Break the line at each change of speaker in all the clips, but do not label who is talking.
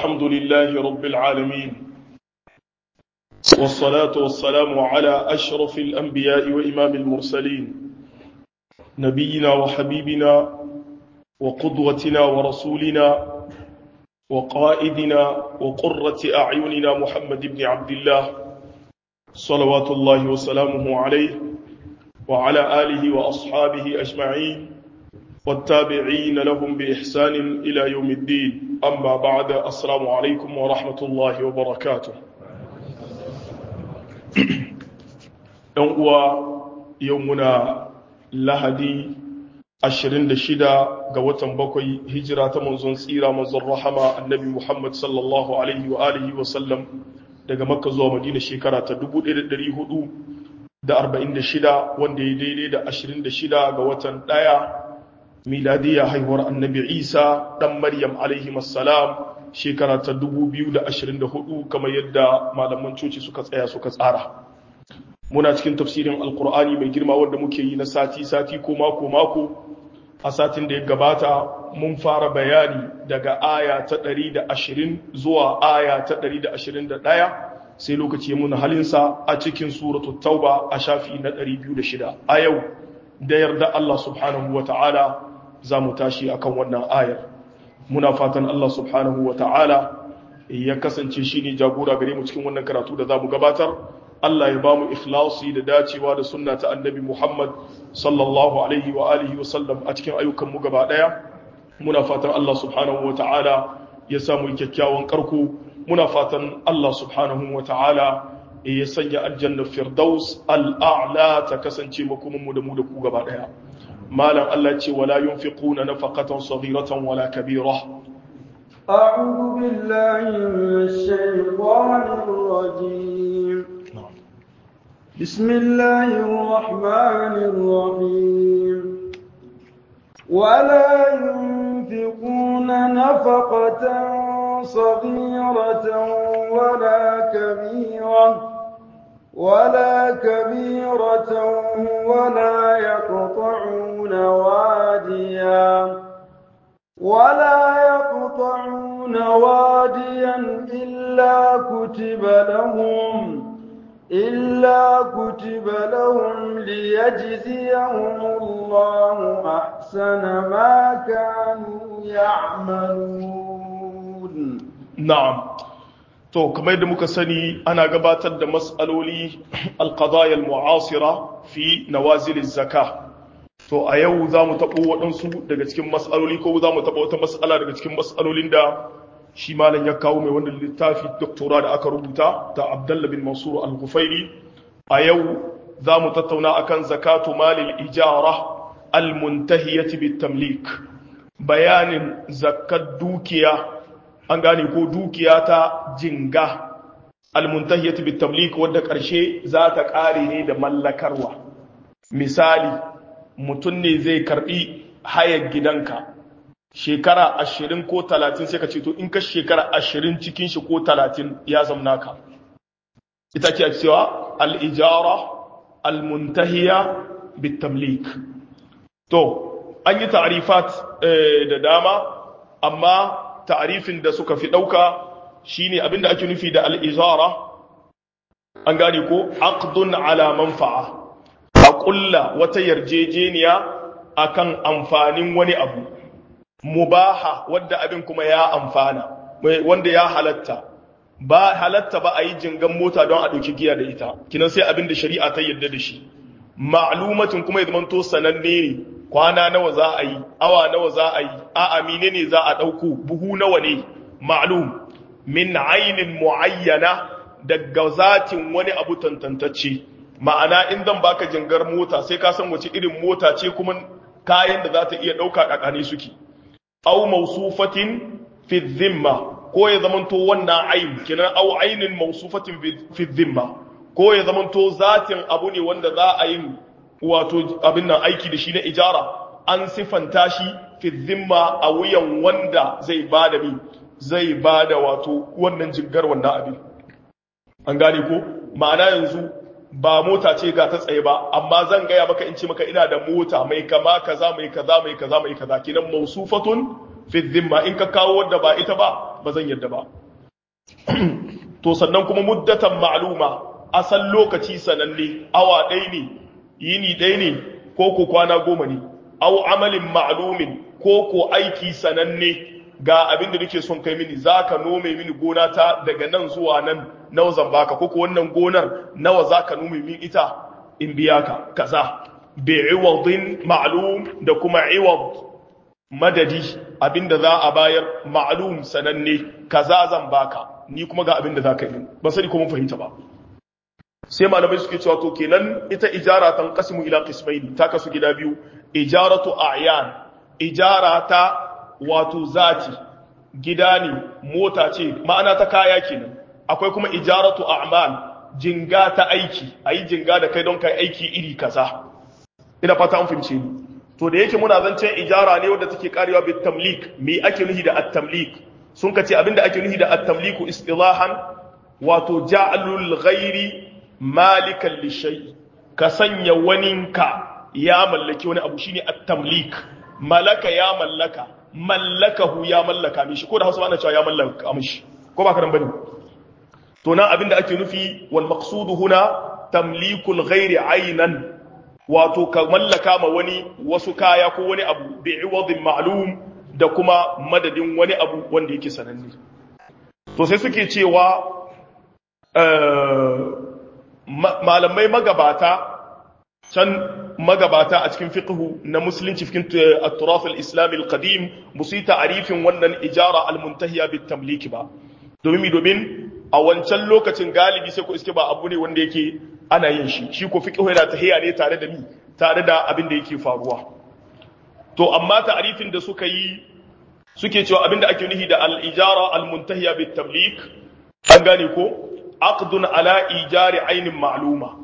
الحمد لله رب العالمين والصلاة والسلام على أشرف الأنبياء وإمام المرسلين نبينا وحبيبنا وقدوتنا ورسولنا وقائدنا وقرة أعيننا محمد بن عبد الله صلوات الله وسلامه عليه وعلى آله وأصحابه أجمعين والتابعين لهم بإحسان إلى يوم الدين أما بعد السلام عليكم ورحمة الله وبركاته يوم يومنا لهدي ashirin da shida ga watan bakwai hijira ta manzon tsira manzon rahama annabi Muhammad sallallahu alaihi wa alihi wa sallam daga makka zuwa madina shekara ta 1446 wanda ya daidai da ashirin da shida ga watan ɗaya miladiyya haihuwar annabi isa ɗan maryam alaihi salam shekara ta 2024 kamar yadda malaman coci suka tsaya suka tsara muna cikin tafsirin alkur'ani mai girma wanda muke yi na sati-sati ko mako-mako a satin da ya gabata mun fara bayani daga aya ta 120 zuwa aya ta 121 sai lokaci ya muna halinsa a cikin suratul tauba a shafi na 206 a yau da yarda Allah subhanahu wa ta'ala za mu tashi akan wannan ayar muna fatan Allah subhanahu wa ta'ala ya kasance shi ne jagora gare mu cikin wannan karatu da za mu gabatar Allah ya ba mu ikhlasi da dacewa da sunna ta annabi Muhammad sallallahu alaihi wa alihi wa sallam a cikin ayyukan mu gaba daya muna fatan Allah subhanahu wa ta'ala ya samu kyakkyawan karko muna fatan Allah subhanahu wa ta'ala ya sanya aljanna firdaus al'a'la ta kasance makomin mu da mu da ku gaba daya malam Allah ce wala yunfiquna nafaqatan saghiratan wala kabira
أعوذ بالله من الشيطان الرجيم بسم الله الرحمن الرحيم ولا ينفقون نفقة صغيرة ولا كبيرة ولا كبيرة ولا يقطعون واديا ولا يقطعون واديا إلا كتب لهم إلا كتب لهم ليجزيهم الله أحسن ما كانوا يعملون
نعم to kamar da muka sani ana gabatar da mas'aloli alqadaya almu'asira fi nawazil zaka to a yau za mu taɓo waɗansu daga cikin mas'aloli ko za mu taɓa wata mas'ala daga cikin mas'alolin da shi malam ya kawo mai wannan littafi doktora da aka rubuta ta abdullah bin mansur al-gufairi a yau za mu tattauna akan zakatu malil ijara al-muntahiyati bit tamlik bayanin zakat dukiya an gane ko dukiya ta jinga al-muntahiyati bit tamlik wanda karshe za ta kare ne da mallakarwa misali mutum ne zai karbi hayar gidanka shekara ashirin ko talatin sai ka ce to in ka shekara ashirin cikin shi ko talatin ya zamna ka ita ce cewa al'ijara al-muntahiya bitamlik to an yi ta'arifat da dama amma ta'arifin da suka fi ɗauka shine abinda ake nufi da al'ijara an gane ko aqdun ala manfa'a a ƙulla wata yarjejeniya akan amfanin wani abu mubaha wadda abin kuma ya amfana wanda ya halatta ba halatta ba a yi jingan mota don a ɗauki giya da ita kinan sai abin da shari'a ta yadda da shi ma'lumatin kuma ya zamanto sananne ne kwana nawa za a yi awa nawa za a yi a amine ne za a ɗauko buhu nawa ne ma'lum min ainin muayyana daga zatin wani abu tantantacce ma'ana in zan baka jingar mota sai ka san wace irin mota ce kuma kayan da za ta iya ɗauka ƙaƙane suke aw mawsufatin fi dhimma ko ya zamanto wannan ayin kinan aw ainin mawsufatin fi dhimma ko ya zamanto zatin abu ne wanda za a yi wato abin nan aiki da shi na ijara an sifanta shi fi dhimma a wuyan wanda zai bada mi zai bada wato wannan jingar wannan abin an gane ko ma'ana yanzu ba mota ce ga ta tsaye ba amma zan gaya maka in ce maka ina da mota mai kama kaza mai kaza mai kaza mai kaza kinan mausufatun fi dhimma in ka kawo wadda ba ita ba ba zan yadda ba to sannan kuma muddatan ma'luma asal lokaci sananne awa ɗaya ne yini ɗaya ne ko ko kwana goma ne aw amalin ma'lumin ko ko aiki sananne ga abin da nake son kai mini zaka nome mini gona ta daga nan zuwa nan nawa zan baka ko ko wannan gonar nawa zaka nome min ita in biya ka kaza bi iwadin ma'lum da kuma iwad madadi abinda za a bayar ma'lum sananne kaza zan baka ni kuma ga abinda zaka yi ba sani ko mun fahimta ba sai malamai suke cewa to kenan ita ijara tan qasmu ila qismaini ta kasu gida biyu ijaratu a'yan ijara ta wato zati gida ne mota ce ma'ana ta kaya kenan akwai kuma ijaratu a'mal jinga ta aiki ayi jinga da kai don kai aiki iri kaza ina fata an fahimce ni to da yake muna zancen ijara ne wanda take karewa bit tamlik me ake nuhi da at-tamlik sun kace abinda ake nuhi da at-tamliku istilahan wato ja'alul ghairi malikan lishay ka sanya waninka ya mallaki wani abu shine at-tamlik malaka ya mallaka mallakahu ya mallaka mishi ko da Hausa ana cewa ya mallaka mishi ko ba karan bane to nan abinda ake nufi wal maqsudu huna tamlikul ghairi aynan wato ka mallaka ma wani wasu kaya ko wani abu bi iwadin ma'lum da kuma madadin wani abu wanda yake sananne to sai suke cewa malamai magabata can magabata a cikin fiqhu na musulunci cikin at-turaf al-islami al-qadim musu yi ta'arifin wannan ijara al-muntahiya bit tamliki ba domin domin a wancan lokacin galibi sai ko iske ba abu ne wanda yake ana yin shi shi ko fiqhu yana tahiya ne tare da mi tare da abin da yake faruwa to amma ta'arifin da suka yi suke cewa abin da ake nuhi da al-ijara al-muntahiya bit tamlik an gane ko aqdun ala ijari ainin ma'luma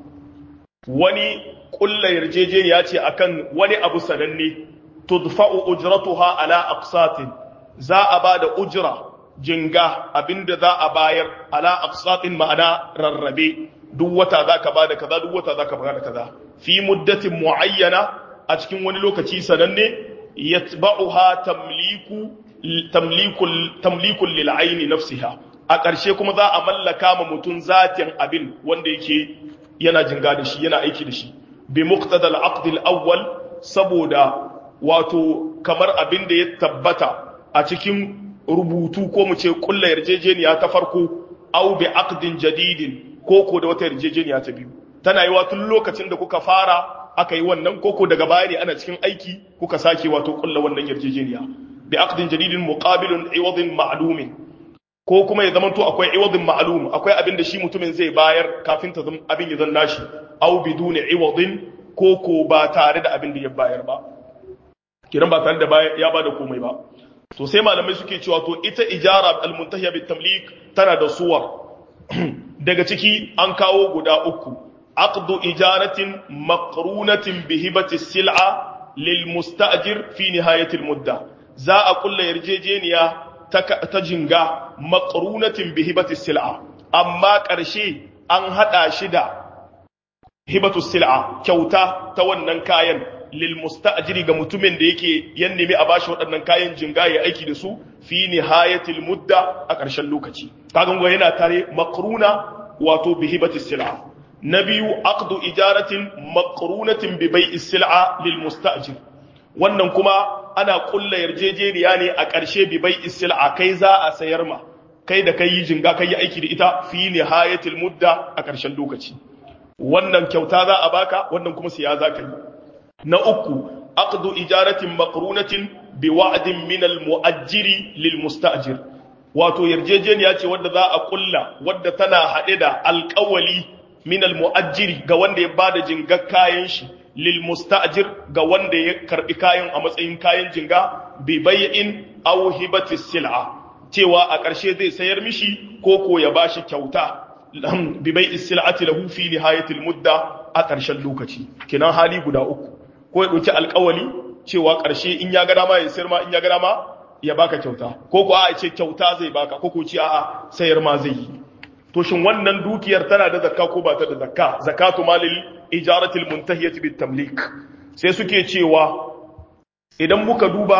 wani kulla yarjejeniya ce akan wani abu sananne tudfa'u ujratuha ala aqsatin za a ba da ujra jinga abinda za a bayar ala aqsatin ma'ana rarrabe duk wata zaka bada kaza duk wata zaka bada kaza fi muddatin muayyana a cikin wani lokaci sananne yatba'uha tamliku tamlikul tamlikul lil aini nafsiha a ƙarshe kuma za a mallaka ma mutum zatin abin wanda yake yana jinga da shi yana aiki da shi bi muqtadal aqd al awwal saboda wato kamar abin da ya tabbata a cikin rubutu ko mu ce kullu yarjejeniya ta farko aw bi aqdin jadidin ko ko da wata yarjejeniya ta biyu tana yi tun lokacin da kuka fara aka yi wannan koko daga baya ne ana cikin aiki kuka sake wato kullu wannan yarjejeniya bi aqdin jadidin muqabilun iwadin ma'lumin ko kuma ya zamanto akwai iwadin ma'lum akwai abin da shi mutumin zai bayar kafin ta zama abin ya zan nashi aw biduni iwadin ko ko ba tare da abin da ya bayar ba kiran ba tare da ya bada komai ba to sai malamai suke cewa to ita ijara al-muntahiya bit tamlik tana da suwar daga ciki an kawo guda uku aqdu ijaratin maqrunatin bi hibati sil'a lil musta'jir fi nihayati al-mudda za a kulla yarjejeniya ta jinga maqrunatin bi hibati sil'a amma ƙarshe an hada shi da hibatu sil'a kyauta ta wannan kayan lil musta'jiri ga mutumin da yake yan nemi a bashi waɗannan kayan jinga ya aiki da su fi nihayatil mudda a ƙarshen lokaci kaga ngo yana tare maqruna wato bi hibati sil'a na biyu aqdu ijaratin maqrunatin bi bai'i sil'a lil musta'jir wannan kuma ana kulla yarjejeniya ne a ƙarshe bi bai istil'a kai za a sayar ma kai da kai yi jinga kai yi aiki da ita fi nihayatil mudda a ƙarshen lokaci wannan kyauta za a baka wannan kuma siya za ka yi na uku aqdu ijaratin maqrunatin bi wa'din min al mu'ajjiri lil musta'jir wato yarjejeniya ce wadda za a kulla wadda tana haɗe da alƙawali min al mu'ajjiri ga wanda ya bada jingar kayan shi lil musta'jir ga wanda ya karbi kayan a matsayin kayan jinga bi bai'in aw hibati sil'a cewa a ƙarshe zai sayar mishi ko ko ya bashi kyauta bi bai'i sil'ati lahu fi nihayatil mudda a ƙarshen lokaci kinan hali guda uku ko ya dauki alƙawali cewa ƙarshe in ya ga dama ya sayar ma in ya ga dama ya baka kyauta ko ko a ce kyauta zai baka ko ko ce a'a sayar ma zai yi to shin wannan dukiyar tana da zakka ko ba ta da zakka zakatu malil ijaratil muntahiyati bit tamlik sai suke cewa idan muka duba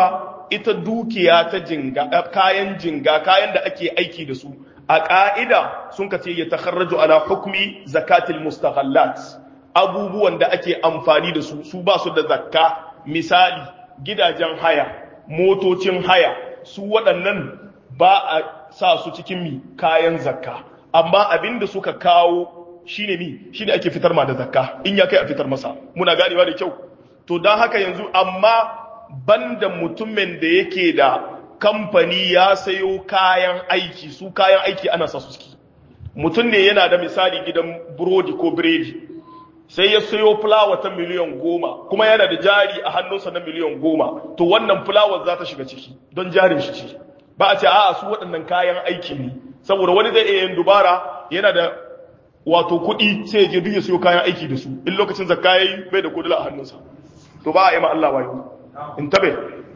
ita dukiya ta jinga kayan jinga kayan da ake aiki da su a ƙa'ida sun ka ce ya takharraju ala hukmi zakatil mustaghallat abubuwan da ake amfani da su su ba su da zakka misali gidajen haya motocin haya su waɗannan ba a sa su cikin mi kayan zakka amma abin da suka kawo shine mi shine ake fitar ma da zakka in ya kai a fitar masa muna ganewa da kyau to don haka yanzu amma banda mutumin da yake da kamfani ya sayo kayan aiki su kayan aiki ana sa su ciki mutum ne yana da misali gidan burodi ko biredi sai ya sayo fulawa ta miliyan goma kuma yana da jari a hannunsa na miliyan goma to wannan fulawar za ta shiga ciki don jarin shi ce ba a ce a'a su waɗannan kayan aiki ne saboda wani zai iya yin dubara yana da wato kuɗi sai ya je duk ya sayo kayan aiki da su in lokacin zakka yayi bai da kudula a hannunsa to ba a yi ma Allah wayo in tabe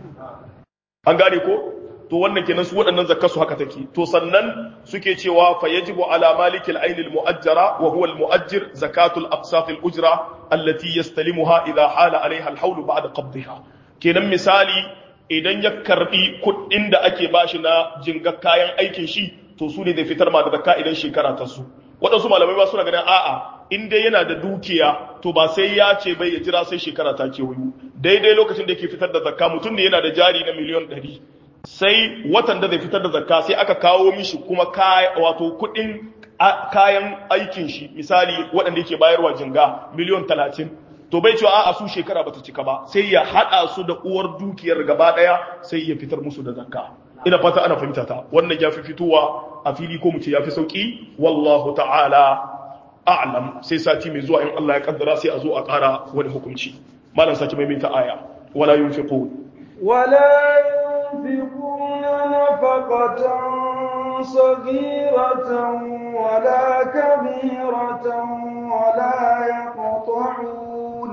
an gane ko to wannan kenan su waɗannan zakka su haka take to sannan suke cewa fa yajibu ala malikil ainil mu'ajjara wa huwa al mu'ajjir zakatul aqsat al ujra allati yastalimuha idha hala alaiha al hawl ba'da qabdiha kenan misali idan ya karbi kuɗin da ake bashi na jinga kayan aikin shi to su ne zai fitar ma da zakka idan shekara ta su waɗansu malamai ba suna ganin a'a in dai yana da dukiya to ba sai ya ce bai ya jira sai shekara ta kewayo daidai lokacin da yake fitar da zakka mutum ne yana da jari na miliyan ɗari sai watan da zai fitar da zakka sai aka kawo mishi kuma wato kuɗin kayan aikin shi misali waɗanda yake bayarwa jinga miliyan talatin to bai cewa a'a su shekara bata cika ba sai ya haɗa su da uwar dukiyar gaba ɗaya sai ya fitar musu da zakka ina fata ana fahimta ta wannan ya fi fitowa a fili ko mu ce ya fi sauƙi wallahu ta'ala a'lam sai sati mai zuwa in Allah ya kaddara sai a zo a ƙara wani hukunci malam saki mai ta aya wala yunfiqun
wala yunfiquna nafaqatan صغيرة ولا كبيرة ولا يقطعون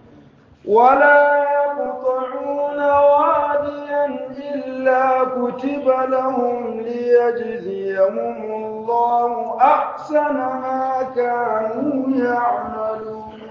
ولا يقطعون واديا إلا كتب لهم ليجزيهم الله أحسن ما كانوا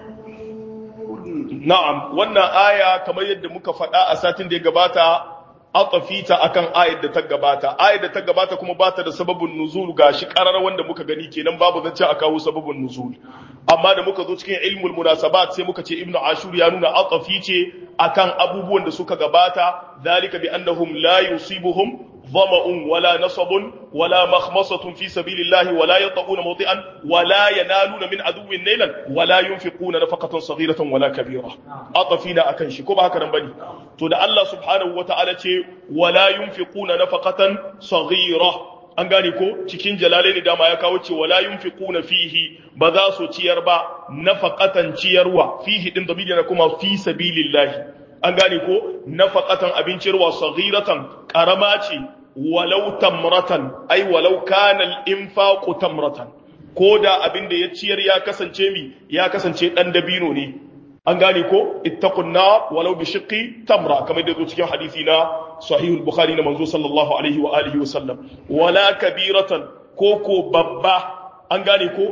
يعملون
نعم وانا آية كما يد مكفأة أساتين دي قباتا atafita akan ayat da ta gabata ayat da ta gabata kuma bata da sababin nuzul gashi karar wanda muka gani kenan babu zance a kawo sababin nuzul amma da muka zo cikin ilmul munasabat sai muka ce ibnu ashur ya nuna atafi ce akan abubuwan da suka gabata zalika bi annahum la yusibuhum ظمأ ولا نصب ولا مخمصة في سبيل الله ولا يطؤون موطئا ولا ينالون من عدو نيلا ولا ينفقون نفقة صغيرة ولا كبيرة أطفينا أكن شي كما هكذا بني تو ده الله سبحانه وتعالى ولا ينفقون نفقة صغيرة an gane ko cikin jalalaini dama ya kawo ce wala yunfiquna fihi ba za su ciyar ba nafaqatan ciyarwa fihi din dabili na kuma fi sabilillahi an gane ko nafaqatan abincirwa saghiratan karama ce walau tamratan ai walau kana al-infaqu tamratan ko da abin da ya ciyar ya kasance mi ya kasance dan dabino ne an gane ko ittaqun nar walau bi shiqqi tamra kamar da zo cikin hadisi na sahih al-bukhari na manzo sallallahu alaihi wa alihi wa sallam wala kabiratan ko ko babba an gane ko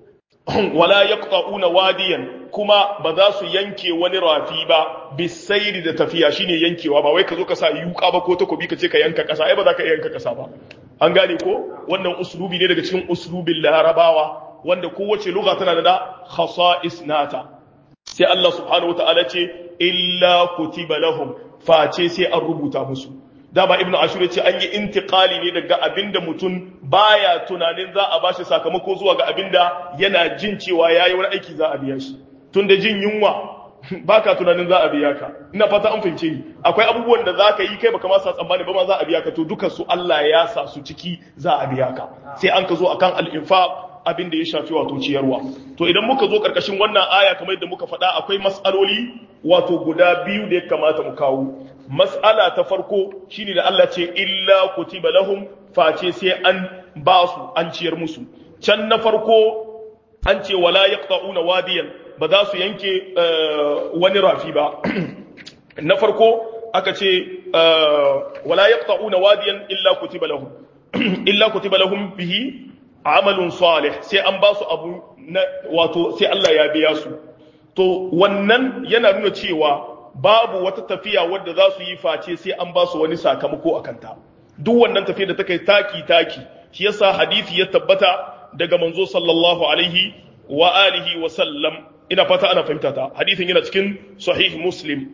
wala yaqta'una wadiyan kuma ba za su yanke wani rafi ba bisairi da tafiya shine yankewa ba wai ka zo ka sa yuka ba ko takobi ka ce ka yanka kasa ai ba za ka yanka kasa ba an gane ko wannan uslubi ne daga cikin uslubin larabawa wanda kowace lugha tana da khasa'is nata sai Allah subhanahu wataala ce illa kutiba lahum face sai an rubuta musu dama ibnu ashur ya ce an yi intiqali ne daga abinda mutum baya tunanin za a bashi sakamako zuwa ga abinda yana jin cewa yayi wani aiki za a biya shi tunda jin yunwa baka tunanin za a biya ka ina fata an fahimce ni akwai abubuwan da za ka yi kai baka ma sa tsammani ba ma za a biya ka to dukan su Allah ya sa su ciki za a biya ka sai an ka zo akan al-infaq abin da ya shafi wato ciyarwa to idan muka zo karkashin wannan aya kamar yadda muka faɗa akwai mas'aloli wato guda biyu da ya kamata mu kawo mas'ala ta farko shine da Allah ce illa kutiba lahum face sai an ba su an ciyar musu can na farko an ce wala yaqta'una wadiyan ba za su yanke wani rafi ba na farko aka ce wala yaqta'una wadiyan illa kutiba lahum illa kutiba lahum bihi amalun salih sai an ba su abu na wato sai Allah ya biya su to wannan yana nuna cewa babu wata tafiya wadda za su yi face sai an ba su wani sakamako a kanta duk wannan tafiya da ta kai taki taki shi yasa hadisi ya tabbata daga manzo sallallahu alaihi wa alihi wa sallam ina fata ana fahimta ta hadisin yana cikin sahih muslim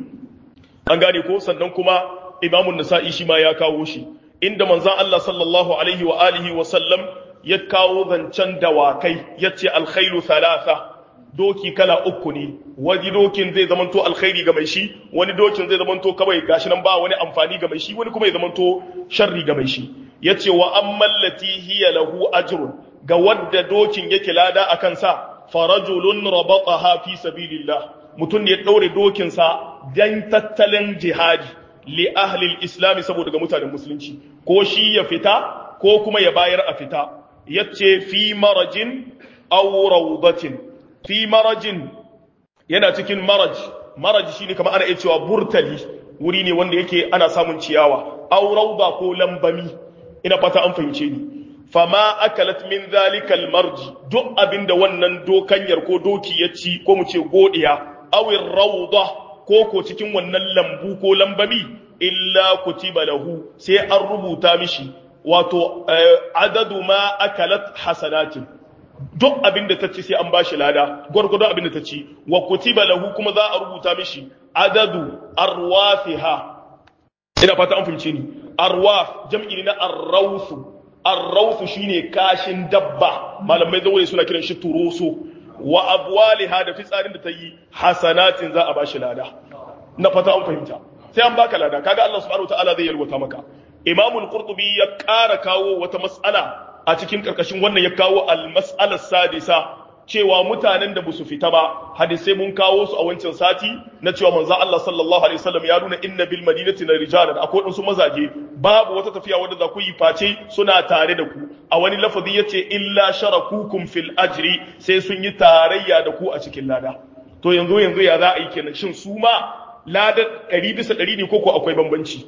an gane ko sannan kuma imamun nasa'i shi ma ya kawo shi inda manzon Allah sallallahu alaihi wa alihi wa sallam ya kawo zancen dawakai yace alkhairu thalatha doki kala uku ne wani dokin zai zamanto alkhairi ga mai shi wani dokin zai zamanto kawai gashi nan ba wani amfani ga mai shi wani kuma ya zamanto sharri ga mai shi yace wa ammal lati hiya lahu ajrun ga wadda dokin yake lada akan sa farajulun rabataha fi sabilillah mutum ne ya daure dokin sa dan tattalin jihadi li ahli islam saboda ga mutanen musulunci ko shi ya fita ko kuma ya bayar a fita yace fi marajin aw rawdatin fi marajin yana cikin maraj maraj shine kamar ana iya cewa burtali wuri ne wanda yake ana samun ciyawa aw rawda ko lambami ina fata an fahimce ni fama akalat min zalikal marji duk abinda wannan dokanyar ko doki ya ci ko mu ce godiya awir rawda ko ko cikin wannan lambu ko lambami illa kutiba lahu sai an rubuta mishi wato adadu ma akalat hasanatin duk abin da ta ci sai an bashi lada gwargwadon abin da ta ci wa kutiba lahu kuma za a rubuta mishi adadu arwafiha ina fata an fahimce ni arwaf jam'i ne na arrawsu arrawsu shine kashin dabba malamai zawai suna kiran shi turoso wa abwaliha da fitsarin da ta yi hasanatin za a bashi lada na fata an fahimta sai an baka lada kaga Allah subhanahu wataala zai yalwata maka imamul qurtubi ya ƙara kawo wata mas'ala a cikin karkashin wannan ya kawo al-mas'alar sadisa cewa mutanen da busu fita ba hadisai mun kawo su a wancan sati na cewa manzo Allah sallallahu alaihi wasallam ya nuna inna bil madinati na rijalan akwai wadansu mazaje babu wata tafiya wadda za ku yi face suna tare da ku a wani lafazi yace illa sharakukum fil ajri sai sun yi tarayya da ku a cikin lada to yanzu yanzu ya za a yi kenan shin su ma ladar 100 bisa 100 ne ko ko akwai bambanci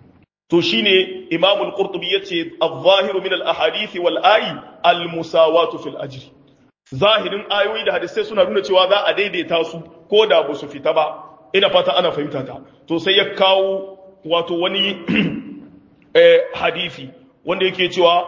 to shine Imam al-Qurtubi yace adh-dhahiru min al-ahadith wal ayi al-musawatu fil ajri zahirin ayoyi da hadisai suna nuna cewa za a daidaita su ko da ba su fita ba ina fata ana fahimta ta to sai ya kawo wato wani eh, hadisi wanda yake cewa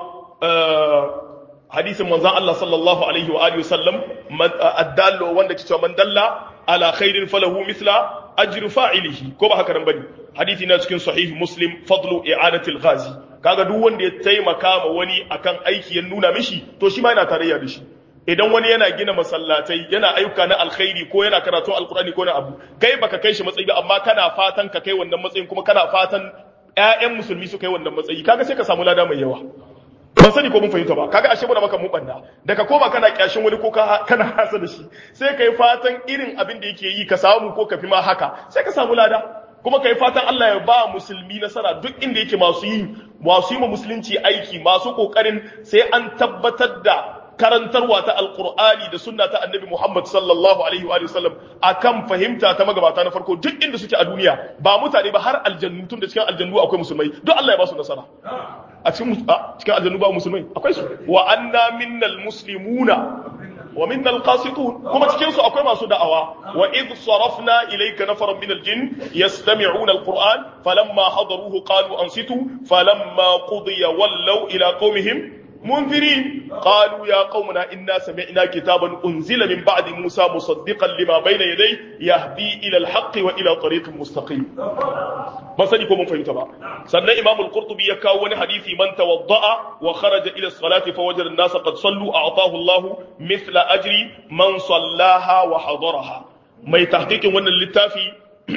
hadisin manzon Allah sallallahu alaihi wa alihi wasallam addallo wanda ke cewa man dalla ala khairin falahu mithla ajri fa'ilihi ko ba haka nan bane hadisi na cikin sahih muslim fadlu i'adatil ghazi kaga duk wanda ya taimaka ma wani akan aiki ya nuna mishi to shi ma yana tarayya da shi idan wani yana gina masallatai yana ayyuka na alkhairi ko yana karatun alkurani ko na abu kai baka kai shi matsayi ba amma kana fatan ka kai wannan matsayin kuma kana fatan ƴaƴan musulmi su kai wannan matsayi kaga sai ka samu lada mai yawa ban sani ko mun fahimta ba kaga ashe muna maka mu banda daga koma kana kyashin wani ko kana hasa da shi sai kai fatan irin abin da yake yi ka samu ko ka fi ma haka sai ka samu lada kuma kai fatan Allah ya ba musulmi nasara duk inda yake masu yi masu yi ma musulunci aiki masu kokarin sai an tabbatar da karantarwa ta alkur'ani da sunna ta annabi Muhammad sallallahu alaihi wa sallam akan fahimta ta magabata na farko duk inda suke a duniya ba mutane ba har aljannu tun da cikin aljannu akwai musulmai duk Allah ya ba su nasara a cikin cikin aljannu ba musulmai akwai su wa anna minnal muslimuna wa minnal qasitun kuma cikin su akwai masu da'awa wa id sarafna ilayka nafaran min aljin yastami'una alquran falamma hadaruhu qalu ansitu falamma qudiya wallaw ila qaumihim منذرين قالوا يا قومنا إنا سمعنا كتابا أنزل من بعد موسى مصدقا لما بين يديه يهدي إلى الحق وإلى طريق مستقيم ما سنكم من فهمت بقى سنة إمام القرطبي يكاون حديث من توضأ وخرج إلى الصلاة فوجد الناس قد صلوا أعطاه الله مثل أجر من صلاها وحضرها ما يتحقيق وانا اللتافي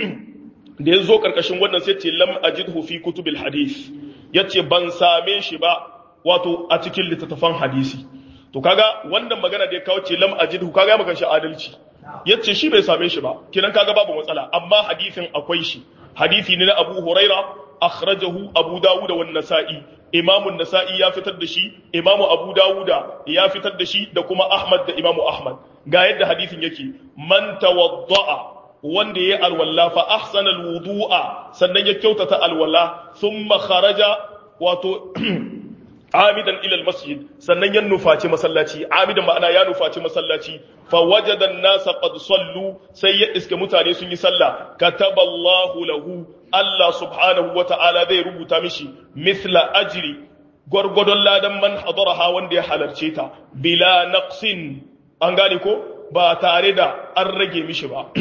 da ya zo karkashin wannan sai ce lam ajidhu fi kutubil hadith yace ban same shi ba wato a cikin littattafan hadisi to kaga wannan magana da ya kawo ce lam ajidhu kaga maka shi adalci yace shi bai same shi ba kinan kaga babu matsala amma hadisin akwai shi hadisi ne na Abu Huraira akhrajahu Abu Dawud wa Nasa'i Imam nasai ya fitar da shi Imam Abu Dawud ya fitar da shi da kuma Ahmad da Imam Ahmad ga yadda hadisin yake man tawadda'a wanda ya alwala fa ahsana alwudu'a sannan ya kyautata alwala thumma kharaja wato amidan ila almasjid sannan ya nufaci masallaci amidan ma'ana ya nufaci masallaci fa wajada an-nasa qad sallu sai ya iske mutane sun yi sallah kataballahu lahu Allah subhanahu wa ta'ala zai rubuta mishi mithla ajri gwargwadon ladan man hadaraha wanda ya halarce ta bila naqsin an gane ko ba tare da an rage mishi ba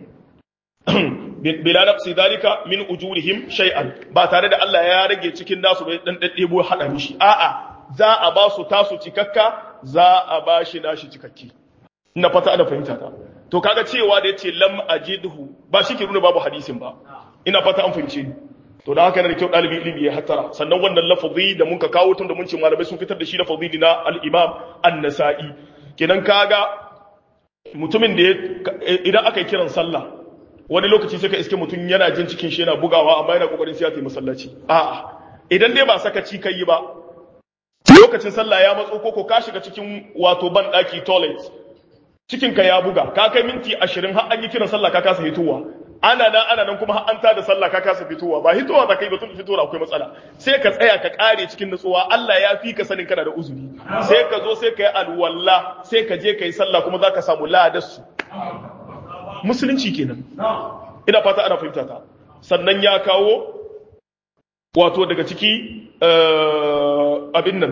bila naqsi dalika min ujurihim shay'an ba tare da Allah ya rage cikin nasu bai dan daddebo hada mishi a'a za a ba su tasu cikakka za a ba shi nashi cikakki ina fata ana fahimta ta to kaga cewa da yace lam ajidhu ba shi ke nuna babu hadisin ba ina fata an fahimce ni to da haka yana da kyau ɗalibin ilimi ya hattara sannan wannan lafazi da muka kawo tun da mun ce malamai sun fitar da shi lafazi na al-imam an-nasa'i kenan kaga mutumin da idan aka yi kiran sallah wani lokaci sai ka iske mutum yana jin cikin shi yana bugawa amma yana kokarin sai ya tafi masallaci a'a idan dai ba sakaci kai yi ba lokacin sallah ya matso koko ka shiga cikin wato ban daki toilet cikin ka ya buga ka kai minti 20 har an yi kiran sallah ka kasa hitowa ana nan ana nan kuma har an tada sallah ka kasa fitowa ba hitowa za ka yi ba tun fitowa akwai matsala sai ka tsaya ka kare cikin nutsuwa Allah ya fi ka sanin kana da uzuri sai ka zo sai ka yi alwala sai ka je ka yi sallah kuma za ka samu ladarsu musulunci kenan ina fata ana fahimta ta sannan ya kawo wato daga ciki abin nan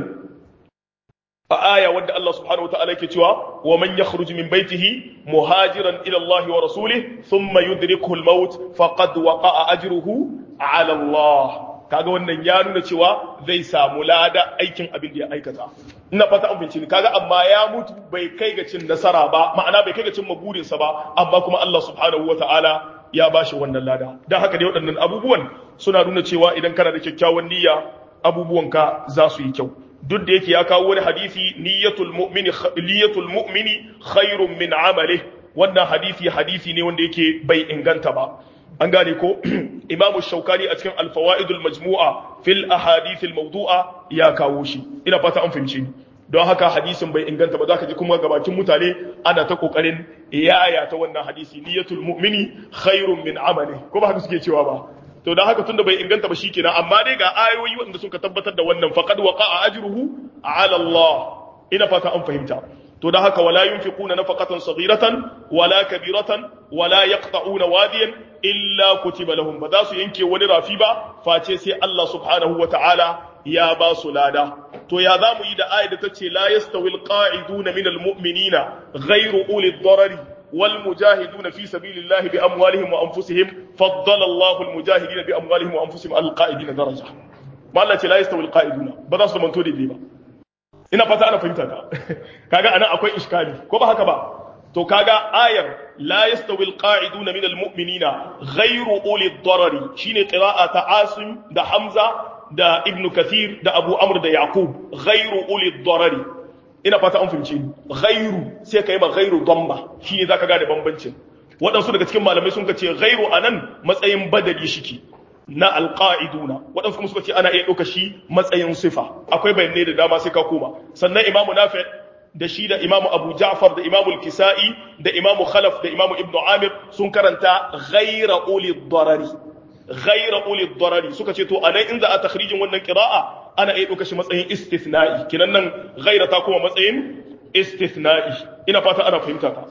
a aya wadda Allah subhanahu wataala yake cewa wa man yakhruj min baytihi muhajiran ila Allah wa rasulih thumma yudrikuhu al-maut faqad waqa'a ajruhu ala Allah kaga wannan ya nuna cewa zai samu lada aikin abin da ya aikata ina fata an bincike kaga amma ya mutu bai kai ga cin nasara ba ma'ana bai kai ga cin maburinsa ba amma kuma Allah subhanahu wataala ya bashi wannan lada dan haka dai waɗannan abubuwan suna nuna cewa idan kana da kyakkyawan niyya abubuwanka za su yi kyau duk da yake ya kawo wani hadisi niyyatul mu'mini niyyatul mu'mini khairun min amali wannan hadisi hadisi ne wanda yake bai inganta ba an gane ko imamu shaukani a cikin alfawaidul majmu'a fil ahadith al mawdu'a ya kawo shi ina fata an fahimce ni don haka hadisin bai inganta ba zaka ji kuma gabakin mutane ana ta kokarin yaya ta wannan hadisi niyyatul mu'mini khairun min amali ko ba haka suke cewa ba to dan haka tunda bai inganta ba shikenan amma dai ga ayoyi wanda suka tabbatar da wannan faqad waqa'a ajruhu ala Allah ina fata an fahimta to dan haka wala yunfiquna nafaqatan saghiratan wala kabiratan wala yaqta'una wadiyan illa kutiba lahum ba za su yanke wani rafi ba face sai Allah subhanahu wata'ala ya ba su lada to ya za mu yi da ayat da ta ce la yastawi alqa'iduna minal mu'minina ghayru uli darari والمجاهدون في سبيل الله بأموالهم وأنفسهم فضل الله المجاهدين بأموالهم وأنفسهم على القائدين درجة ما الله لا يستوي القائدون بدأ من تودي دي با ina fata ana fahimta ta kaga ana akwai iskali ko ba haka ba to kaga ayar la yastawi alqa'iduna min almu'minina ghayru uli ad-darari shine qira'a ta Asim da Hamza da Ibn Kathir da Abu Amr da Yaqub ghayru uli ad-darari ina fata an fahimce ni ghairu sai ka yi ma ghairu damba shi ne zaka gane bambancin waɗansu daga cikin malamai sun ce ghairu anan matsayin badali shike na alqaiduna waɗansu kuma suka ce ana iya ɗauka shi matsayin sifa akwai bayanai da dama sai ka koma sannan imamu nafi da shi da imamu abu ja'far da imamu al-kisa'i da imamu khalaf da imamu ibnu amir sun karanta ghaira uli darari ghaira uli darari suka ce to anan in za a takhrijin wannan qira'a ana iya ɗauka shi matsayin istithna'i kinan nan ghaira ta kuma matsayin istithna'i ina fata ana fahimta ta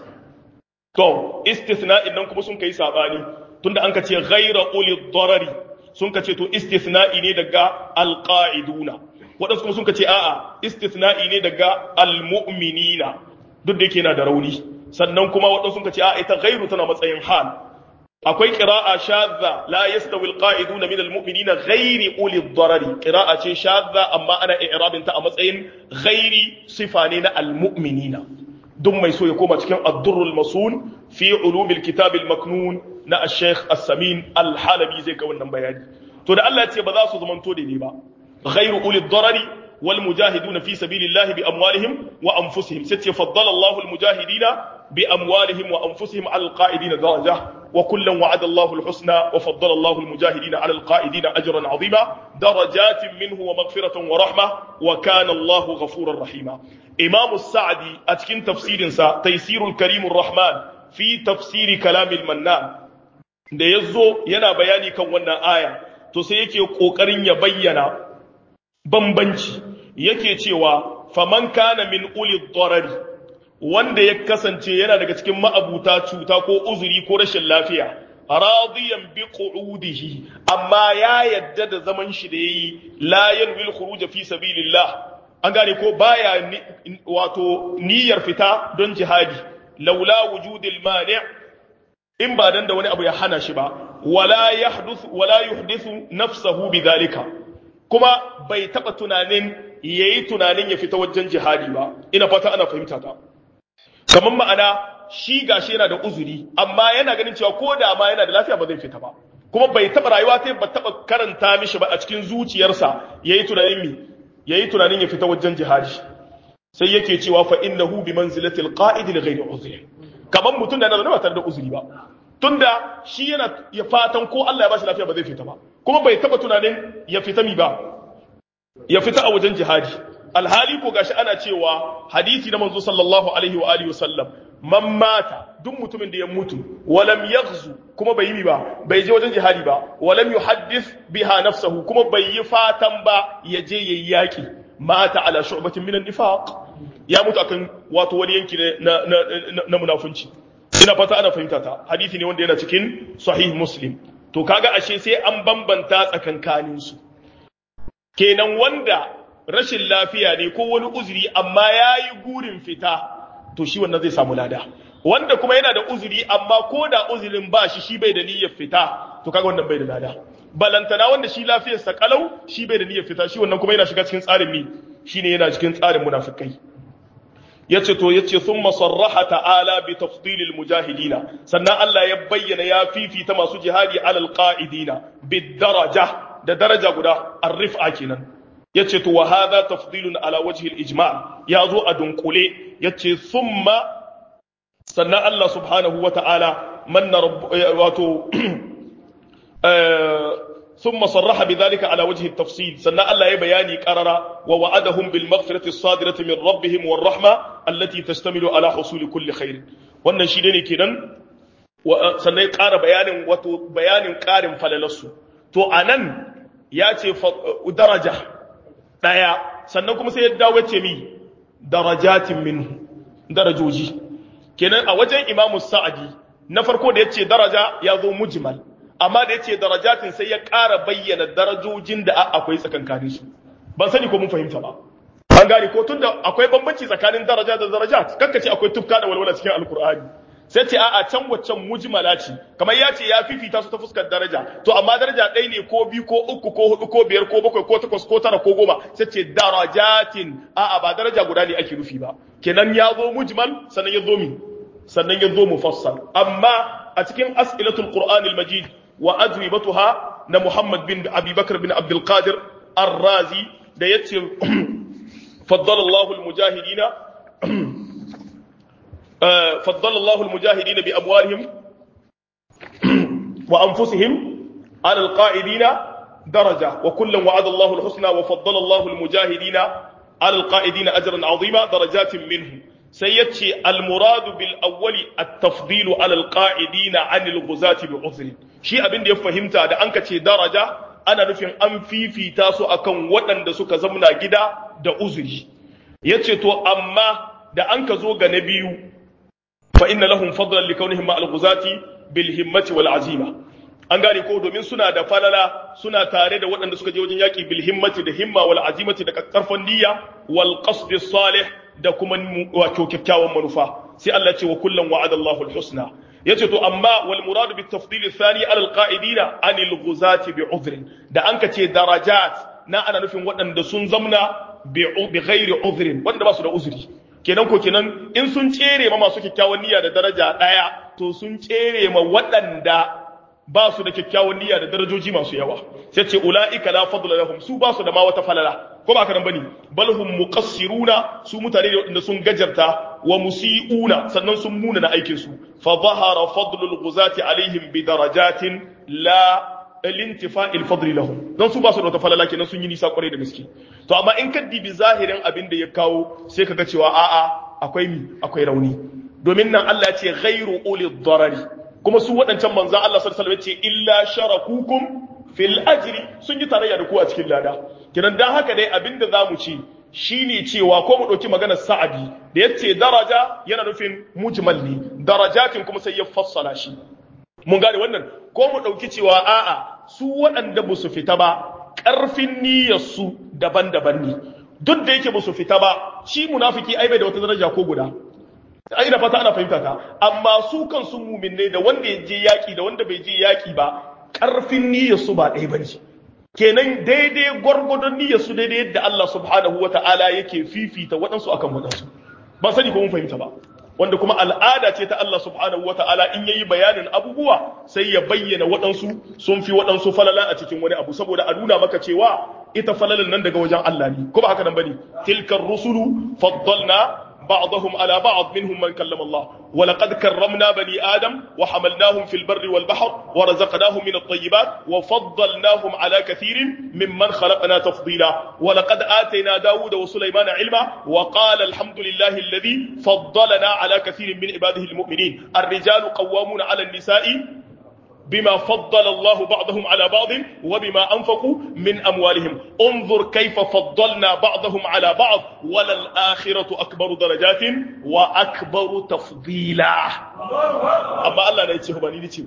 to istithna'in nan kuma sun kai sabani tunda an ka ce ghaira uli darari sun ka ce to istithna'i ne daga alqa'iduna waɗansu kuma sun ka ce a'a istithna'i ne daga almu'minina duk da yake yana da rauni sannan kuma waɗansu sun ka ce a'a ita ghairu tana matsayin hal akwai qira'a shadda la yastawi alqa'iduna min almu'minina ghairi uli darari qira'a ce shadda amma ana i'rabin ta a matsayin ghairi sifa ne na almu'minina duk mai so ya koma cikin ad-durrul masun fi ulumil kitab al-maknun na al-sheikh as-samin al-halabi zai ga wannan bayani to da Allah ya ce ba za su zamanto daidai ba ghairu uli darari wal mujahiduna fi sabilillahi bi amwalihim wa anfusihim sai ce faddala Allahu al-mujahidina بأموالهم وأنفسهم على القائدين درجة وكلا وعد الله الحسنى وفضل الله المجاهدين على القائدين أجرا عظيما درجات منه ومغفرة ورحمة وكان الله غفورا رحيما إمام السعدي أتكن تفسير سا تيسير الكريم الرحمن في تفسير كلام المنان da ya zo yana bayani kan wannan aya to sai yake ƙoƙarin ya bayyana bambanci yake cewa faman kana min uli darari wanda ya kasance yana daga cikin ma'abuta cuta ko uzuri ko rashin lafiya radiyan bi qu'udihi amma ya yadda da zaman shi da yayi la yanwil khuruj fi sabilillah an gane ko baya wato niyyar fita don jihadi laula wujudil mani' in ba dan da wani abu ya hana shi ba wala yahdith wala yuhdithu nafsahu bidhalika kuma bai taba tunanin yayi tunanin ya fita wajen jihadi ba ina fata ana fahimta ta kamar ma'ana shi gashi yana da uzuri amma yana ganin cewa ko da ma yana da lafiya ba zai fita ba kuma bai taba rayuwa ta ba taba karanta mishi ba a cikin zuciyarsa yayi tunanin mi yayi tunanin ya fita wajen jihadi sai yake cewa fa innahu bi manzilatil qa'id li ghairi uzri kaman mutum da yana da tare da uzuri ba tunda shi yana ya fatan ko Allah ya bashi lafiya ba zai fita ba kuma bai taba tunanin ya fita mi ba ya fita a wajen jihadi alhali ko gashi ana cewa hadisi na manzo sallallahu alaihi wa alihi wasallam man mata duk mutumin da ya mutu walam yaghzu kuma bai yi ba bai je wajen jihadi ba walam yuhaddith biha nafsahu kuma bai yi fatan ba ya je yayi yaki mata ala shu'batin minan nifaq ya mutu akan wato wani yanki na na na munafunci ina fata ana fahimta ta hadisi ne wanda yana cikin sahih muslim to kaga ashe sai an bambanta tsakankanin su kenan wanda rashin lafiya ne ko wani uzuri amma yayi gurin fita to shi wannan zai samu lada wanda kuma yana da uzuri amma ko da uzurin ba shi shi bai da niyyar fita to kaga wannan bai da lada balantana wanda shi lafiyarsa kalau shi bai da niyyar fita shi wannan kuma yana shiga cikin tsarin mi shine yana cikin tsarin munafikai yace to yace thumma sarraha ta'ala bi tafdilil mujahidina sannan Allah ya bayyana ya fifita masu jihadi alal qa'idina bid daraja da daraja guda arrifa kenan yace to wa hadha tafdilun ala wajhi al ijma' ya zo a dunkule yace thumma sannan Allah subhanahu wa ta'ala manna wato ثم صرح بذلك على وجه التفصيل سنة الله يبياني قرر ووعدهم بالمغفرة الصادرة من ربهم والرحمة التي تشتمل على حصول كل خير wannan shi ne kenan sannan ya ƙara bayanin wato bayanin ƙarin falalarsu to a nan ya ce daraja ɗaya sannan kuma sai ya dawo ya ce mi darajatin minhu darajoji kenan a wajen imamu sa'adi na farko da ya ce daraja ya zo mujmal amma da ya ce darajatin sai ya ƙara bayyana darajojin da akwai tsakankanin su ban sani ko mun fahimta ba an gane ko tunda akwai bambanci tsakanin daraja da darajat kanka ce akwai tufka da walwala cikin alkur'ani sai ce a'a can waccan mujmala ce kamar ya ce ya fifita su ta fuskar daraja to amma daraja ɗaya ne ko biyu ko uku ko hudu ko biyar ko bakwai ko takwas ko tara ko goma sai ce darajatin a'a ba daraja guda ne ake nufi ba kenan ya zo mujmal sannan ya zo mi sannan ya zo mufassal amma a cikin as'ilatul qur'anil majid wa ajwibatuha na Muhammad bin Abi Bakr bin Abdul Qadir Ar-Razi da yace faddala Allahu al-mujahidina faddala Allahu al-mujahidina bi amwalihim wa anfusihim ala al-qa'idina daraja wa kullan wa'ada Allahu al-husna wa faddala Allahu al-mujahidina ala al-qa'idina ajran 'azima darajatin minhu sai yace al-muradu bil awwali at-tafdilu ala al-qa'idina 'anil ghuzati bi 'udhrin shi abin da ya fahimta da an ka ce daraja ana nufin an fifita su akan waɗanda suka zamna gida da uzuri ya ce to amma da an ka zo ga na biyu fa inna lahum fadlan li kaunihim ma al-ghuzati bil himmati wal azima an gane ko domin suna da falala suna tare da waɗanda suka je wajen yaƙi bil himmati da himma wal azimati da karfan niyya wal qasd salih da kuma wato kyakkyawan manufa sai Allah ce wa kullum wa'ada Allahu al-husna yace to amma wal murad bi tafdil thani ala al-qa'idina anil ghuzati bi udhrin da anka ce darajat na ana nufin waɗanda sun zamna bi ghairi udhrin wanda ba su da uzuri kenan ko kenan in sun tsere ma masu kyakkyawan niyya da daraja daya to sun tsere ma waɗanda ba su da kyakkyawan niyya da darajoji masu yawa sai ce ula'ika la fadla lahum su ba su da ma wata falala ko ba karan bane bal hum muqassiruna su mutane ne wanda sun gajarta wa musiuna sannan sun muna na aikin su fa zahara fadlul ghuzati alaihim bi darajatin la lintifa al lahum dan su ba su da wata falala kenan sun yi nisa kwarai da gaske to amma in ka dibi zahirin abin da ya kawo sai kaga cewa a'a akwai mi akwai rauni domin nan Allah ya ce ghairu uli darari kuma su waɗancan manzan Allah sallallahu alaihi wasallam ce illa sharakukum fil ajri sun yi tarayya da ku a cikin lada kiran dan haka dai abinda zamu ci shine cewa ko mu ɗauki maganar sa'adi da yace daraja yana nufin mujmal ne darajatin kuma sai ya fassala shi mun gane wannan ko mu ɗauki cewa a'a su waɗanda ba su fita ba ƙarfin niyyarsu daban-daban ne duk da yake ba su fita ba shi munafiki ai bai da wata daraja ko guda ai da fata ana fahimta ta amma su kansu muminai da wanda ya je yaki da wanda bai je yaki ba ƙarfin niyyarsu ba ɗaya bane kenan daidai gwargwadon niyyarsu daidai yadda Allah subhanahu wata'ala yake fifita waɗansu akan waɗansu ba sani ko mun fahimta ba wanda kuma al'ada ce ta Allah subhanahu wa ta'ala in yayi bayanin abubuwa sai ya bayyana waɗansu sun fi waɗansu falala a cikin wani abu saboda a nuna maka cewa ita falalan nan daga wajen Allah ne ko ba haka nan bane tilkar rusulu faddalna بعضهم على بعض منهم من كلم الله ولقد كرمنا بني آدم وحملناهم في البر والبحر ورزقناهم من الطيبات وفضلناهم على كثير ممن خلقنا تفضيلا ولقد آتينا داود وسليمان علما وقال الحمد لله الذي فضلنا على كثير من عباده المؤمنين الرجال قوامون على النساء بما فضل الله بعضهم على بعض وبما أنفقوا من أموالهم انظر كيف فضلنا بعضهم على بعض وللآخرة أكبر درجات وأكبر تفضيلا أما الله لا يتشهب أني نتشهب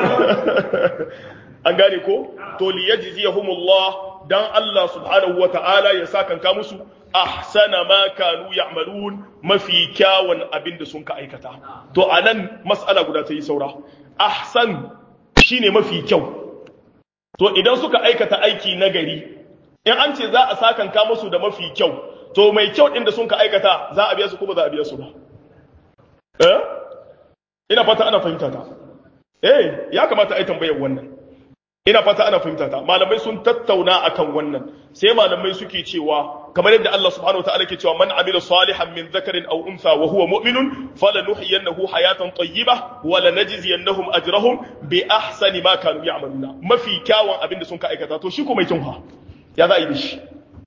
an gane ko to liyajziyahumullah dan Allah subhanahu wataala ya saka ka musu ahsana ma kanu ya'malun mafi kyawun abinda sun ka aikata to anan mas'ala guda ta yi saura ahsan shine mafi kyau to idan suka aikata aiki na gari in an ce za a sakanka musu da mafi kyau to mai kyau din da sun ka aikata za a biya su ko ba za a biya su ba eh ina fata ana fahimta ta eh ya kamata ai tambayar wannan ina fata ana fahimta ta malamai sun tattauna akan wannan sai malamai suke cewa kamar yadda Allah subhanahu wa ta'ala ke cewa man amila salihan min dhakarin aw untha wa huwa mu'minun falanuhyiyannahu hayatan tayyibah wa lanajziyannahum ajrahum bi ahsani ma kanu ya'maluna mafi kyawun abin da sun ka aikata to shi ko mai kinha ya za a yi da shi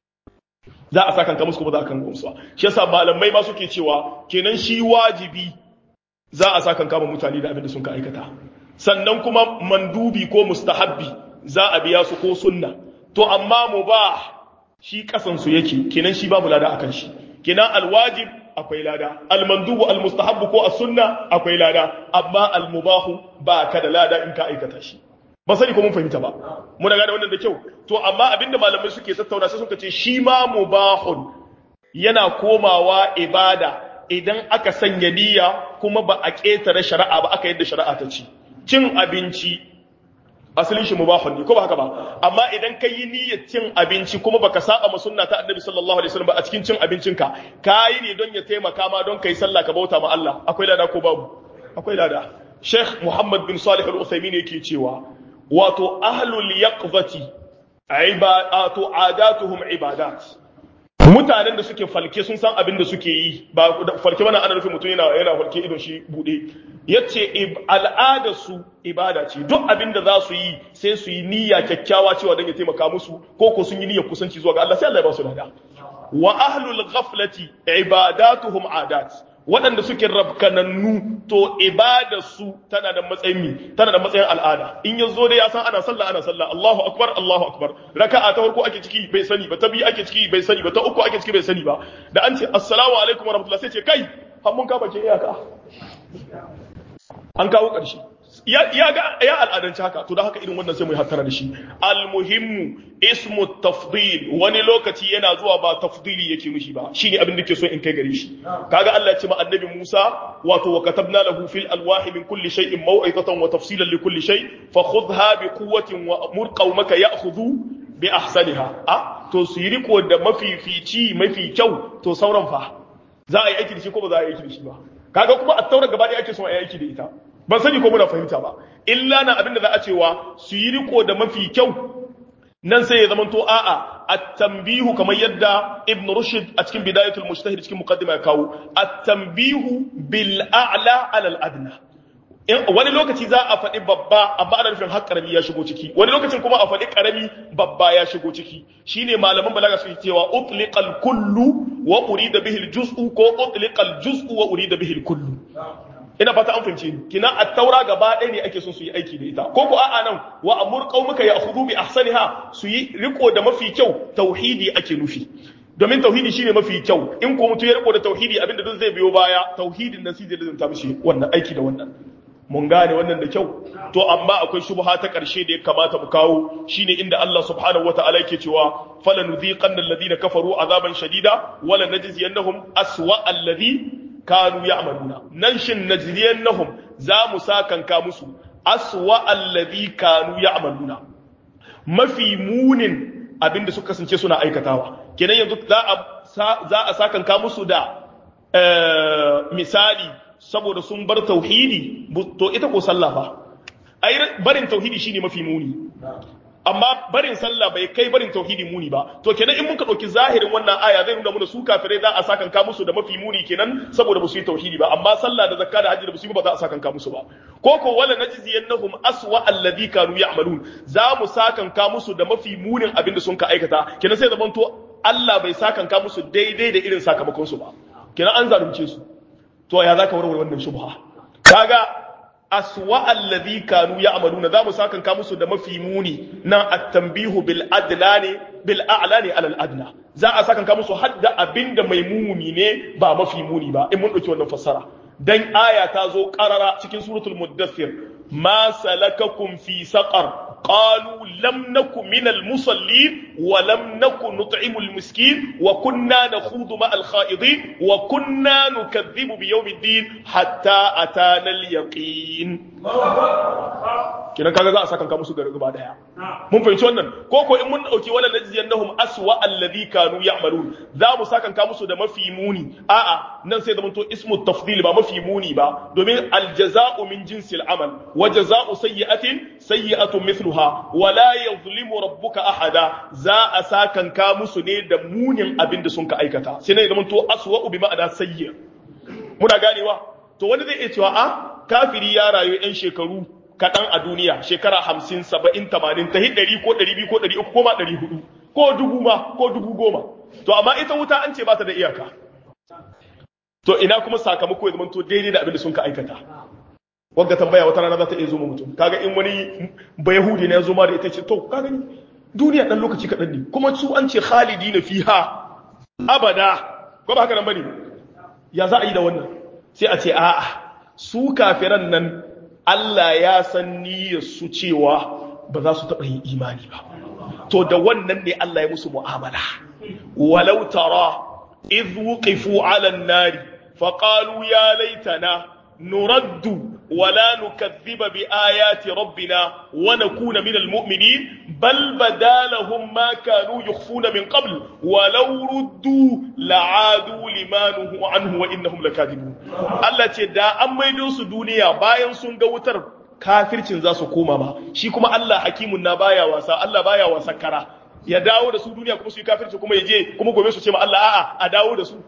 za a saka musu kuma za a kan gamsuwa shi yasa malamai ma suke cewa kenan shi wajibi za a saka kama mutane da abin da sun ka aikata sannan kuma mandubi ko mustahabbi za a biya su ko sunna to amma mubah shi kasansu yake kenan shi babu lada akan shi kenan alwajib akwai lada almandubu almustahabbu ko as-sunna akwai lada amma almubahu ba ka da lada in ka aikata shi ba sani ko mun fahimta ba muna gane wannan da kyau to amma abinda malamai suke tattauna sai suka ce shi ma mubahun yana komawa ibada idan aka sanya niyya kuma ba a ƙetare shari'a ba aka yadda shari'a ta ci cin abinci asalin shi mubahun ne ko ba haka ba amma idan ka yi niyyar cin abinci kuma baka saba ma sunna ta annabi sallallahu alaihi wasallam ba a cikin cin abincinka ka yi ne don ya taimaka ma don kai sallah ka bauta ma Allah akwai lada ko babu akwai lada Sheikh Muhammad bin Salih Al-Uthaymeen yake cewa wato ahlul yaqzati ibadatu adatuhum ibadat mutanen da suke falke sun san abin da suke yi ba falke bana ana nufin mutum yana yana falke idon shi bude yace al'ada su ibada ce duk abin da za su yi sai su yi niyya kyakkyawa cewa don ya taimaka musu ko ko sun yi niyyar kusanci zuwa ga Allah sai Allah ya ba su lada wa ahlul ghaflati ibadatuhum adat waɗanda suke rabkanannu to ibada su tana da matsayin mi tana da matsayin al'ada in ya zo dai ya san ana sallah ana sallah Allahu akbar Allahu akbar raka'a ta farko ake ciki bai sani ba ta biyu ake ciki bai sani ba ta uku ake ciki bai sani ba da an ce assalamu alaikum warahmatullahi sai ce kai har mun ka bace iyaka an kawo ƙarshe ya ga ya al'adanci haka to da haka irin wannan sai mu hattara da shi almuhimmu ismu tafdil wani lokaci yana zuwa ba tafdili yake mishi ba shine abin da ke so in kai gare shi kaga Allah ya ce ma annabi Musa wato wa katabna lahu fil alwahi min kulli shay'in maw'izatan wa tafsilan li kulli shay fa khudha bi quwwatin wa amur qaumaka ya'khudhu bi ahsaniha a to su yi riko da mafifici mafi kyau to sauran fa za a yi aiki da shi ko ba za a yi aiki da shi ba kaga kuma a taura gaba ɗaya ake son a yi aiki da ita ban sani ko muna fahimta ba illa na abinda za a cewa su yi riko da mafi kyau nan sai ya zamanto a'a at-tanbihu kamar yadda ibn rushd a cikin bidayatul mujtahid cikin muqaddima ya kawo at-tanbihu bil a'la ala al-adna wani lokaci za a faɗi babba amma ana nufin har karami ya shigo ciki wani lokacin kuma a faɗi karami babba ya shigo ciki shine malaman balaga suke cewa utliqal kullu wa urida bihi al-juz'u ko utliqal juz'u wa urida bihi al-kullu ina fata an fahimce ni kina at-taura gaba ɗaya ne ake son su yi aiki da ita ko ko a'a nan wa amur qaumaka ya'khudhu bi ahsaniha su yi riko da mafi kyau tauhidi ake nufi domin tauhidi shine mafi kyau in ko mutum ya riko da tauhidi abinda duk zai biyo baya tauhidin nan sai zai ta mishi wannan aiki da wannan mun gane wannan da kyau to amma akwai shubha ta karshe da ya kamata mu kawo shine inda Allah subhanahu wataala yake cewa falanudhiqanna alladhina kafaru azaban shadida wala najziyannahum aswa alladhi kanu ya'maluna nan shin najziyannahum za mu sakanka musu aswa alladhi kanu ya'maluna mafi munin abinda suka kasance suna aikatawa kenan yanzu za a za a sakanka musu da misali saboda sun bar tauhidi to ita ko sallah fa ai barin tauhidi shine mafi muni amma barin sallah bai kai barin tauhidi muni ba to kenan in muka dauki zahirin wannan aya zai nuna mana su kafirai za a sakan ka musu da mafi muni kenan saboda ba su yi tauhidi ba amma sallah da zakka da hajji da ba su yi ba za a sakan ka musu ba ko ko wala najziyannahum aswa alladhi kanu ya'malun za mu sakan ka musu da mafi munin abin da sun ka aikata kenan sai zaman to Allah bai sakan ka musu daidai da irin sakamakon su ba kenan an zalunce su to ya zaka warware wannan shubha kaga aswa alladhi kanu ya'maluna zamu sakan ka musu da mafi muni nan at-tanbihu bil adlani bil a'lani ala al-adna za a sakan ka musu hadda abinda mai muni ne ba mafi muni ba in mun dauki wannan fassara dan aya ta zo qarara cikin suratul muddathir ma salakakum fi saqar قالوا لم نكن من المصلين ولم نكن نطعم المسكين وكنا نخوض مع الخائضين وكنا نكذب بيوم الدين حتى أتانا اليقين kina kaga za a saka ka musu gari gaba daya mun fahimci wannan ko ko in mun dauki wala najziyannahum aswa alladhi kanu ya'malun za mu saka ka musu da mafi muni a'a nan sai zamanto ismu tafdil ba mafi muni ba domin aljaza'u min jinsil amal wa jaza'u sayyi'atin sayyi'atun mithluha wa la yuzlimu rabbuka ahada za a saka ka musu ne da munin abin da sun ka aikata sai ne zamanto aswa bi ma'ana sayyi muna ganewa to wani zai iya cewa a kafiri ya rayu yan shekaru kaɗan a duniya shekara hamsin saba'in tamanin ta ɗari ko ɗari biyu ko ɗari uku ko ma ɗari hudu ko dubu ma ko dubu goma to amma ita wuta an ce ba ta da iyaka to ina kuma sakamako ya zamanto daidai da abin da sun ka aikata wagga tambaya wata rana za ta iya zo mutum kaga in wani bayahudi ne ya zo ma da ita ce to kaga ni duniya ɗan lokaci kaɗan ne kuma su an ce khalidi na fiha abada ko ba haka nan bane ya za a yi da wannan sai a ce a'a su kafiran nan Allah ya san niyyar su cewa ba za su taɓa yin imani ba. To da wannan ne Allah ya musu mu'amala. Walau tara idh wuqifu 'ala an-nari faqalu ya laitana nuraddu wala nukaththiba bi ayati rabbina wa nakuna minal mu'minin bal badalahum ma kanu yukhfuna min qabl walau ruddu la'adu limanuhu anhu wa innahum lakadibun Allah ce da an maido su duniya bayan sun ga wutar kafircin za su koma ba shi kuma Allah hakimun na baya wasa Allah baya wasa kara ya dawo da su duniya kuma su yi kafirci kuma ya je kuma gobe su ce ma Allah a'a a dawo da su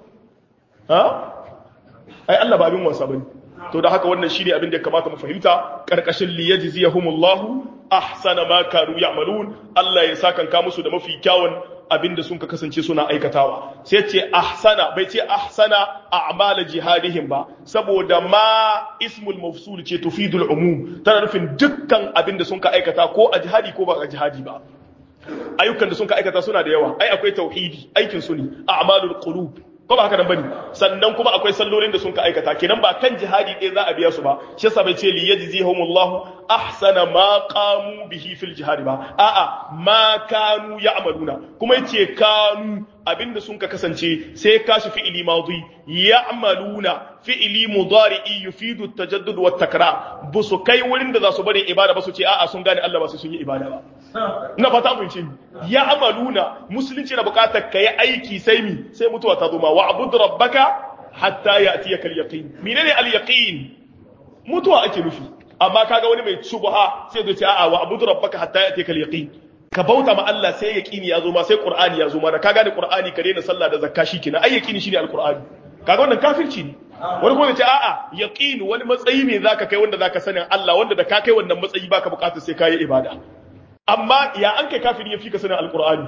ha ai Allah ba abin wasa bane to da haka wannan shine abin da ya kamata mu fahimta karkashin li yajziyahumullahu ahsana ma kanu ya'malun Allah ya sakanka musu da mafi kyawun abin da sun ka kasance suna aikatawa sai ce ahsana bai ce ahsana a'mala jihadihim ba saboda ma ismul mafsul ce tufidul umum tana nufin dukkan abin da sun ka aikata ko a jihadi ko ba a jihadi ba ayyukan da sun ka aikata suna da yawa ai akwai tauhidi aikin su ne a'malul qulub ko ba haka nan bane sannan kuma akwai sallolin da sun ka aikata kenan ba kan jihadi ɗaya za a biya su ba shi yasa bai ce li yajzihumullahu ahsana ma qamu bihi fil jihadi ba a'a ma kanu ya'maluna kuma yace kanu abinda sun ka kasance sai ka shi fi'ili madi ya'maluna fi'ili mudari'i yufidu at-tajaddud wa takrar bu su kai wurin da za su bari ibada ba su ce a'a sun gane Allah ba su sun yi ibada ba na fata mun ce ya'maluna musulunci na bukatar kai aiki sai mi sai mutuwa ta zo ma wa'bud rabbaka hatta ya'tiyaka al-yaqin menene al-yaqin mutuwa ake nufi amma kaga wani mai shubha sai zai ce a'a wa'bud rabbaka hatta ya'tiyaka al-yaqin ka bauta ma Allah sai yaqini ya zo ma sai qur'ani ya zo ma da ka gane qur'ani ka daina sallah da zakka shikenan ai yaqini shine al-qur'ani kaga wannan kafirci ne wani kuma ce a'a yaqini wani matsayi ne zaka kai wanda zaka sanin Allah wanda da ka kai wannan matsayi baka bukatar sai kai ibada amma ya an kai kafiri ya fi ka sanin alqur'ani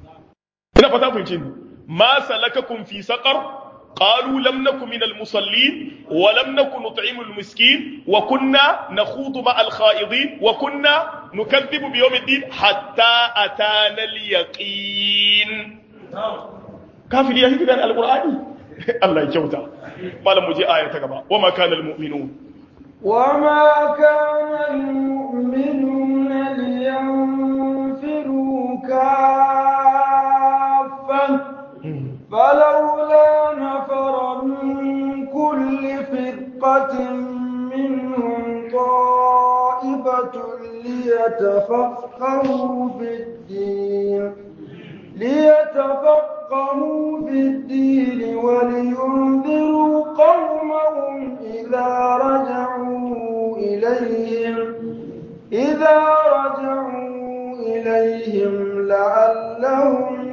ina fata fahimce ni ma salakakum fi saqar قالوا لم نكن من المصلين ولم نكن نطعم المسكين وكنا نخوض مع الخائضين وكنا نكذب بيوم الدين حتى أتانا اليقين kafiri ya gane alqur'ani Allah ya kyauta malam mu je aya ta gaba wa ma kana almu'minun
وما كان المؤمنون لينفروا كافة فلولا نفر من كل فرقة منهم طائفة ليتفقهوا في الدين ليتفقهوا في الدين ولينذروا قومهم إذا رجعوا إليهم إذا رجعوا إليهم لعلهم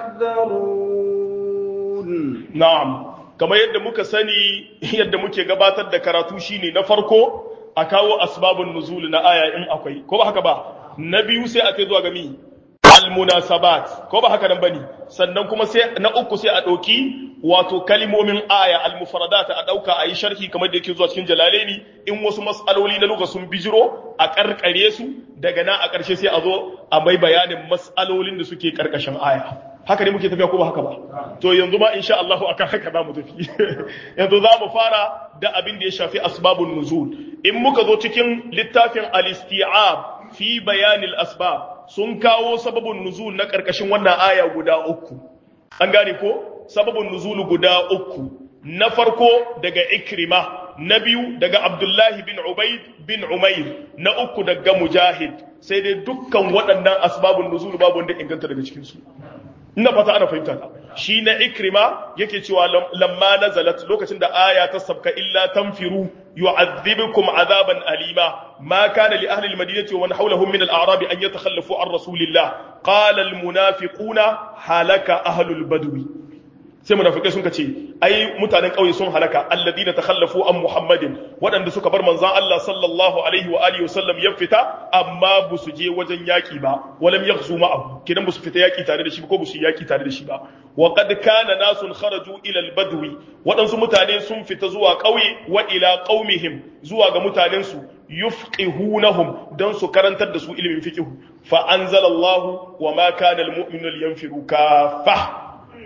يحذرون
na'am kamar yadda muka sani yadda muke gabatar da karatu shine na farko a kawo asbabun nuzul na aya in akwai ko ba haka ba na biyu sai a kai zuwa ga mi almunasabat ko ba haka nan bane sannan kuma sai na uku sai a dauki wato kalimomin aya almufradat a dauka a yi sharhi kamar da yake zuwa cikin jalalaini in wasu mas'aloli na lugha sun bijiro a karkare su daga nan a karshe sai a zo a mai bayanin mas'alolin da suke karkashin aya haka ne muke tafiya ko ba haka ba to yanzu ma insha Allah akan haka za mu tafi yanzu za mu fara da abin da ya shafi asbabun nuzul in muka zo cikin littafin al-isti'ab fi bayanil asbab sun kawo sababun nuzul na karkashin wannan aya guda uku an gane ko sababun nuzul guda uku na farko daga ikrima na biyu daga abdullahi bin ubaid bin umair na uku daga mujahid sai dai dukkan waɗannan asbabun nuzul babu wanda inganta daga cikin su ina fata ana fahimta ta shi na ikrima yake cewa lamma nazalat lokacin da aya ta sabka illa tanfiru yu'adhibukum azaban alima ma kana li ahli almadinati wa man hawlahum min al-a'rab an yatakhallafu an rasulillah qala almunafiquna halaka ahlul badwi sai munafikai sun ce ai mutanen kauye sun halaka alladina takhallafu an muhammadin waɗanda suka bar manzon Allah sallallahu alaihi wa alihi wasallam ya fita amma ba su je wajen yaki ba walam yaghzu ma'ahu kidan ba su fita yaki tare da shi ko ba su yaki tare da shi ba wa qad kana nasun kharaju ila albadwi waɗansu mutane sun fita zuwa kauye wa ila qaumihim zuwa ga mutanen su yufqihunahum dan su karantar da su ilimin fiqh fa anzalallahu wa ma kana almu'minu liyanfiru kaffah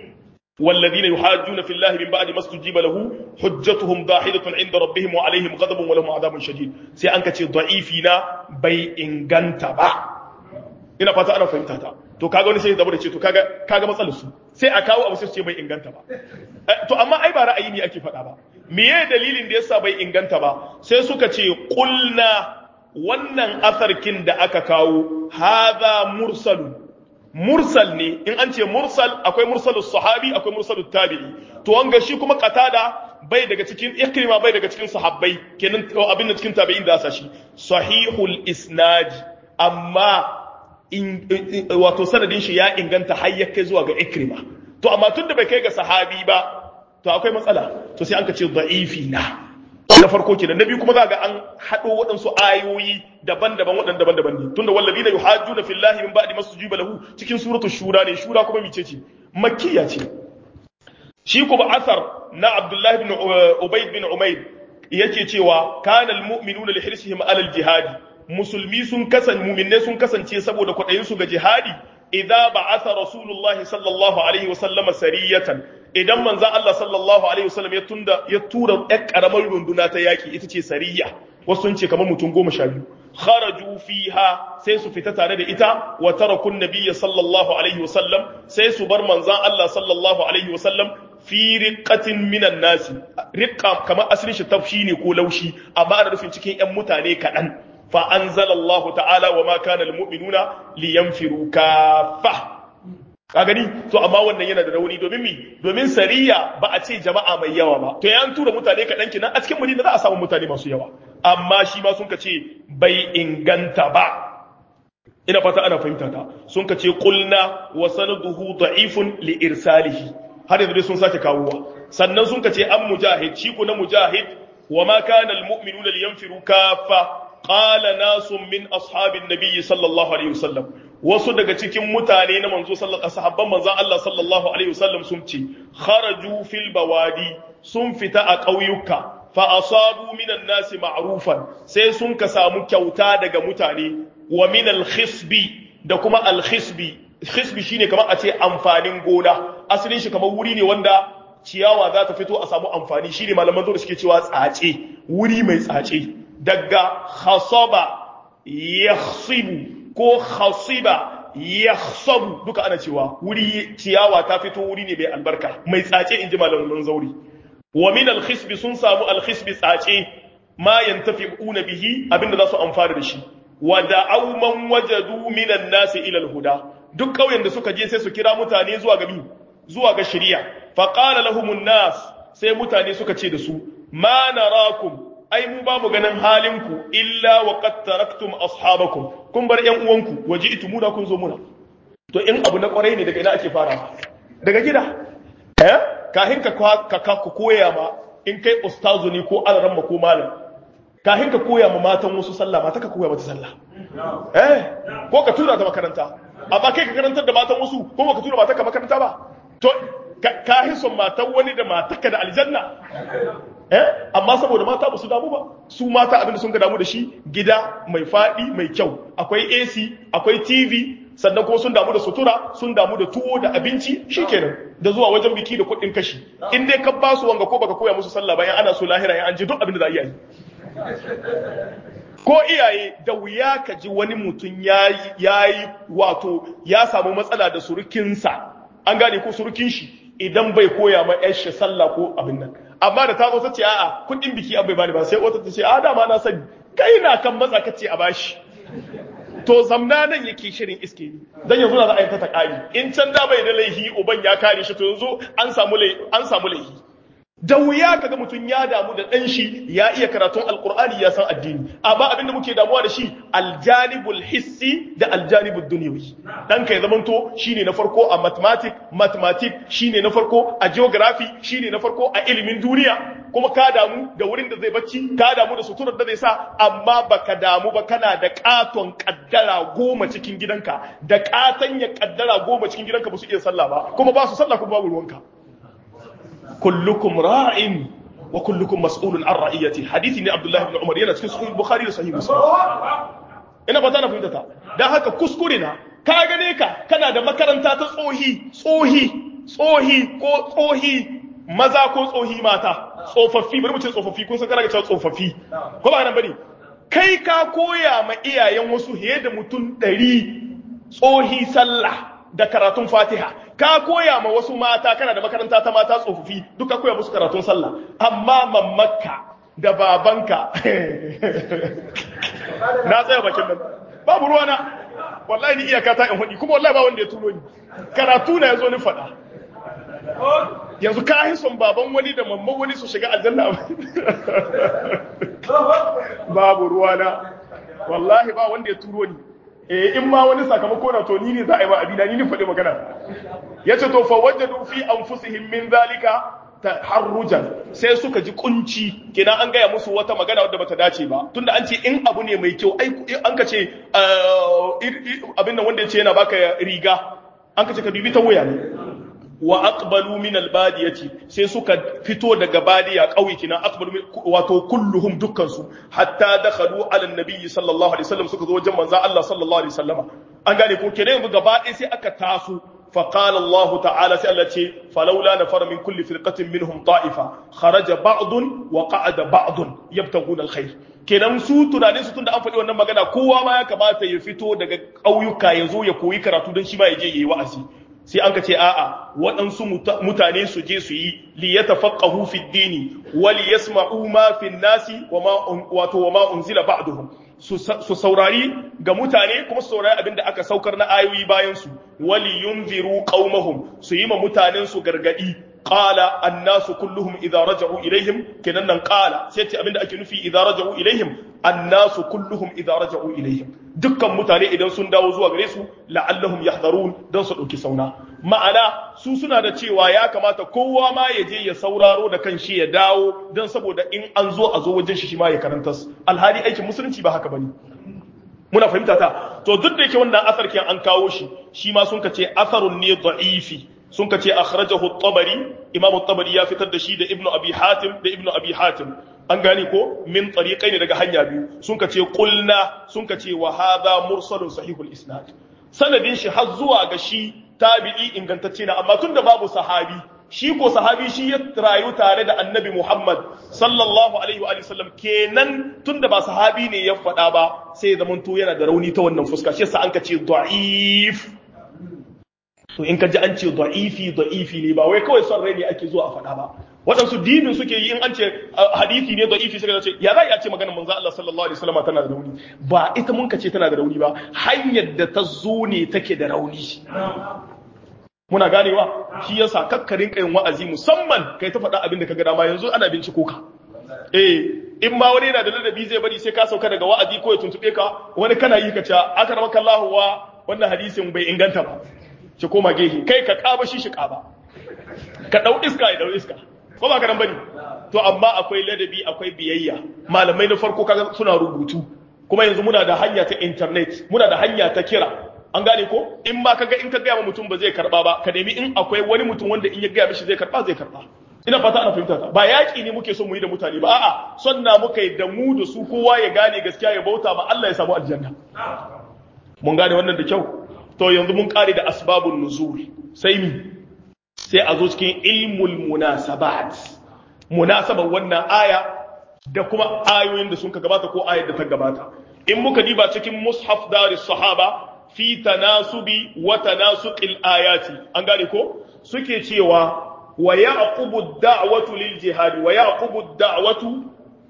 والذين يحاجون في الله من بعد ما استجيب له حجتهم ضاحدة عند ربهم وعليهم غضب ولهم عذاب شديد سي أنك تي ضعيفنا بي إنغانتا با ina fata ana fahimta ta to kaga wani sai zama da ce to kaga kaga matsalar su sai a kawo abu sai ce bai inganta ba to amma ai ba ra'ayi ne ake faɗa ba meye dalilin da yasa bai inganta ba sai suka ce qulna wannan asarkin da aka kawo hadha mursalun mursal ne in an ce mursal akwai mursalus sahabi akwai mursalut tabi'i to wanga shi kuma qatada bai daga cikin ikrima bai daga cikin sahabbai kenan abin da cikin tabi'in da asa shi sahihul isnad amma in wato sanadin shi ya inganta har ya kai zuwa ga ikrima to amma tunda bai kai ga sahabi ba to akwai matsala to sai an ka ce da'ifi na na farko kenan na biyu kuma za ga an haɗo waɗansu ayoyi daban-daban waɗanda daban-daban ne tunda wallazi na yuhajjuna fillahi min ba'di masjuba lahu cikin suratul shura ne shura kuma mice ce makkiya ce shi kuma asar na abdullahi ibn ubayd bin umayr yake cewa kana almu'minuna li hirsihim ala aljihad musulmi sun kasan mu'minne sun kasance saboda kwaɗayin su ga jihadi idza ba'atha rasulullahi sallallahu alaihi wa sallama sariyatan idan manzan Allah sallallahu Alaihi wasallam ya tunda ya tura ɗan ƙaramar runduna ta yaƙi ita ce sariya wasu sun ce kamar mutum goma sha biyu kharaju fiha sai su fita tare da ita wa tarakun nabiyya sallallahu alaihi wasallam sai su bar manzan Allah sallallahu alaihi wasallam fi riqatin minan nasi riqa kamar asalin shi tafshi ne ko laushi amma ana nufin cikin ƴan mutane kaɗan fa anzalallahu ta'ala wa ma kana almu'minuna liyanfiru kaffah ka gani to amma wannan yana da rauni domin mi domin sariya ba a ce jama'a mai yawa ba to yan tura mutane kaɗan kinan a cikin madina za a samu mutane masu yawa amma shi ma sun ka ce bai inganta ba ina fata ana fahimta ta sun ka ce qulna wa sanaduhu da'ifun li irsalihi har yanzu dai sun sake kawowa sannan sun ka ce an mujahid shi ko na mujahid wa ma kana almu'minuna liyanfiru kaffa qala nasun min ashabin nabiyyi sallallahu alaihi wasallam wasu daga cikin mutane na manzo sallallahu sahabban manzon Allah sallallahu alaihi wasallam sun ce kharaju fil bawadi sun fita a ƙauyuka fa asabu minan nasi ma'rufan sai sun ka samu kyauta daga mutane wa min al khisbi da kuma al khisbi khisbi shine kamar a ce amfanin gona asalin shi kamar wuri ne wanda ciyawa za ta fito a samu amfani shine malaman zo da suke cewa tsace wuri mai tsace daga khasaba yakhsibu ko khasiba yakhsabu duka ana cewa wuri ciyawa ta fito wuri ne mai albarka mai tsace inji malaman zauri wa min al-khisbi sun samu al-khisbi tsace ma yantafi'una bihi abinda za su amfana da shi wa da'aw man wajadu min an-nas ila al-huda duk kauyen da suka je sai su kira mutane zuwa ga zuwa ga shari'a fa qala lahum an-nas sai mutane suka ce da su ma narakum ai mu ba mu ganin halinku illa wa qad taraktum ashabakum kun bar yan uwanku waji'tumu da kun zo muna to in abu na kwarai ne daga ina ake fara daga gida eh kahin ka ka ka koya ma in kai ustazu ne ko alaramma ko malam kahin ka koya ma matan wasu sallah mata ka koya mata sallah eh ko ka tura ta makaranta amma kai ka karantar da matan wasu ko ba ka tura mata ka makaranta ba to kahin son matan wani da mataka da aljanna eh amma saboda mata ba su damu ba su mata abin da sun ga damu da shi gida mai fadi mai kyau akwai AC akwai TV sannan kuma sun damu da sutura sun damu da tuwo da abinci shikenan da zuwa wajen biki da kuɗin kashi in dai ka ba su wanga ko baka koya musu sallah bayan ana so lahira ya an ji duk abin da za a yi ko iyaye da wuya ka ji wani mutum ya yi wato ya samu matsala da surukinsa an gane ko surukin shi idan bai koya ma yar shi sallah ko abin nan amma da ta zo ta ce a'a kuɗin biki an bai bani ba sai wata ta ce a dama na sani kai na kan matsa ka ce a bashi to zamna nan yake shirin iske ni dan yanzu na za a yi ta takari in can da bai da laihi uban ya kare shi to yanzu an samu an samu laihi da wuya kaga mutum ya damu da dan shi ya iya karatun alqur'ani ya san addini amma abinda muke damuwa da shi aljanibul hissi da aljanibud dunyawi dan kai zamanto shine na farko a mathematics mathematics shine na farko a geography shine na farko a ilimin duniya kuma ka damu da wurin da zai bacci ka damu da suturar da zai sa amma baka damu ba kana da katon kaddara goma cikin gidanka da katan ya kaddara goma cikin gidanka ba su iya sallah ba kuma ba su sallah kuma babu ruwanka kullukum ra'in wa kullukum mas'ulun an ra'iyati hadisi ne Abdullah ibn Umar yana cikin sahih Bukhari da sahih Muslim ina fata na fahimta ta dan haka kuskure na ka gane ka kana da makaranta ta tsohi tsohi tsohi ko tsohi maza ko tsohi mata tsofaffi bari mu ce tsofaffi kun san kana ga cewa tsofaffi ko ba nan bane kai ka koya ma iyayen wasu hiye da mutum ɗari tsohi sallah da karatun fatiha ka koya ma wasu mata kana da makaranta ta mata tsofaffi duka koya musu karatun sallah amma mammakka da babanka na tsaya bakin nan babu ruwana wallahi ni iyaka ta in hudi kuma wallahi ba wanda ya turo ni karatu na yazo ni faɗa yanzu ka yi son baban wani da mamman wani su shiga aljanna babu ruwana wallahi ba wanda ya turo ni eh in ma wani sakamako na to ni ne za a yi ma abina ni ne faɗi magana yace to fa wajadu fi anfusihim min zalika taharrujan sai suka ji kunci kenan an gaya musu wata magana wadda bata dace ba tunda an ce in abu ne mai kyau ai an ka ce abin nan wanda ya ce yana baka riga an ka ce ka dubi ta wuya ne wa aqbalu min albadiyati sai suka fito daga badiya kauye kina aqbalu wato kulluhum dukkan su hatta dakhalu ala annabi sallallahu alaihi wasallam suka zo wajen manzo Allah sallallahu alaihi wasallama an gane ko kenan yanzu gaba ɗaya sai aka taso فقال الله تعالى سألتي فلولا نفر من كل فرقة منهم طائفة خرج بعض وقعد بعض يبتغون الخير kenan su tunanin su tunda an faɗi wannan magana kowa ma ya kamata ya fito daga ƙauyuka ya zo ya koyi karatu don shi ma ya je yayi wa'azi sai an ka ce a'a waɗansu mutane su je su yi li yatafaqahu fi dini wa li yasma'u ma fi nasi wa ma wato wa ma unzila ba'duhum su saurari ga mutane kuma su saurari abinda aka saukar na ayoyi bayan su wali yunziru qaumahum su yi ma mutanen su gargadi qala annasu kulluhum idza raja'u ilaihim kenan nan qala sai ce abinda ake nufi idza raja'u ilaihim annasu kulluhum idza raja'u ilaihim dukkan mutane idan sun dawo zuwa gare su la'allahum yahdharun dan su dauki sauna ma'ana su suna da cewa ya kamata kowa ma ya je ya sauraro da kanshi ya dawo dan saboda in an zo a zo wajen shi shi ma ya karanta alhali aikin musulunci ba haka bane muna fahimta ta to duk da yake wannan asar kiyan an kawo shi shi ma sun kace asarun ne da'ifi sun kace akhrajahu at-tabari imam at-tabari ya fitar da shi da ibnu abi hatim da ibnu abi hatim an gane ko min tariqai ne daga hanya biyu sun kace qulna sun kace wa hadha mursalun sahihul isnad sanadin shi har zuwa ga shi tabi'i ingantacce na amma tunda babu sahabi shi ko sahabi shi ya rayu tare da annabi Muhammad sallallahu alaihi wa sallam kenan tunda ba sahabi ne ya faɗa ba sai zaman to yana da rauni ta wannan fuska shi yasa an ka ce da'if to in ka ji an ce da'ifi da'ifi ne ba wai kawai son rai ne ake zuwa a faɗa ba waɗansu dinin suke yi in an ce hadisi ne da'ifi suka ce ya za a ce maganar manzo Allah sallallahu alaihi wasallam tana da rauni ba ita mun ka ce tana da rauni ba hanyar da ta zo ne take da rauni muna ganewa shi yasa kakkarin kayin wa'azi musamman kai ta faɗa abin da ka ga dama yanzu ana binciko ka eh in ma wani yana da ladabi zai bari sai ka sauka daga wa'azi ko ya tuntube ka wani kana yi ka ce aka ramaka Allah wa wannan hadisin bai inganta ba ki koma gehe kai ka kaba shi shi kaba ka dau iska ya dau iska ko ba ka nan bane to amma akwai ladabi akwai biyayya malamai na farko kaga suna rubutu kuma yanzu muna da hanya ta internet muna da hanya ta kira an gane ko in ma kaga in ka gaya ma mutum ba zai karba ba ka nemi in akwai wani mutum wanda in ya gaya mishi zai karba zai karba ina fata ana fahimta ta ba yaki ne muke so mu yi da mutane ba a'a sonna muka yi da mu da su kowa ya gane gaskiya ya bauta ma Allah ya samu aljanna mun gane wannan da kyau to yanzu mun kare da asbabun nuzul sai mi sai a zo cikin ilmul munasabat munasabar wannan aya da kuma ayoyin da sun ka gabata ko ayar da ta gabata in muka diba cikin mushaf daris sahaba fi tanasubi wa tanasuqil ayati an gane ko suke cewa wa yaqubu ad-da'watu lil jihad wa yaqubu ad-da'watu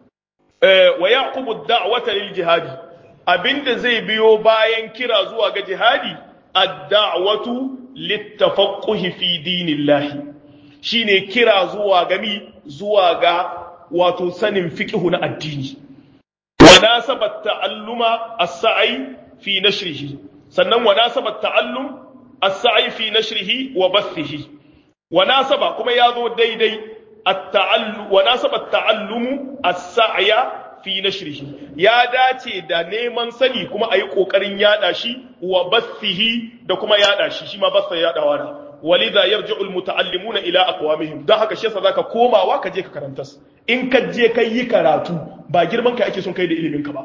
eh wa yaqubu ad-da'wata lil jihad abinda zai biyo bayan kira zuwa ga jihadi ad-da'watu littafaqquhi fi dinillahi shine kira zuwa gami zuwa ga wato sanin fiqhu na addini wa nasabat ta'alluma as-sa'i fi nashrihi sannan wa nasabat ta'allum as-sa'i fi nashrihi wa bathihi wa nasaba kuma yazo daidai at-ta'allu wa nasabat ta'allumu as-sa'ya fi nashrihi ya dace da neman sani kuma ayi kokarin yada shi wa bathihi da kuma yada shi shi ma batha yadawa da walidha yarji'u al-muta'allimuna ila aqwamihim dan haka shi yasa zaka komawa ka je ka karantas in ka je kai yi karatu ba girman ka ake son kai da ilimin ka ba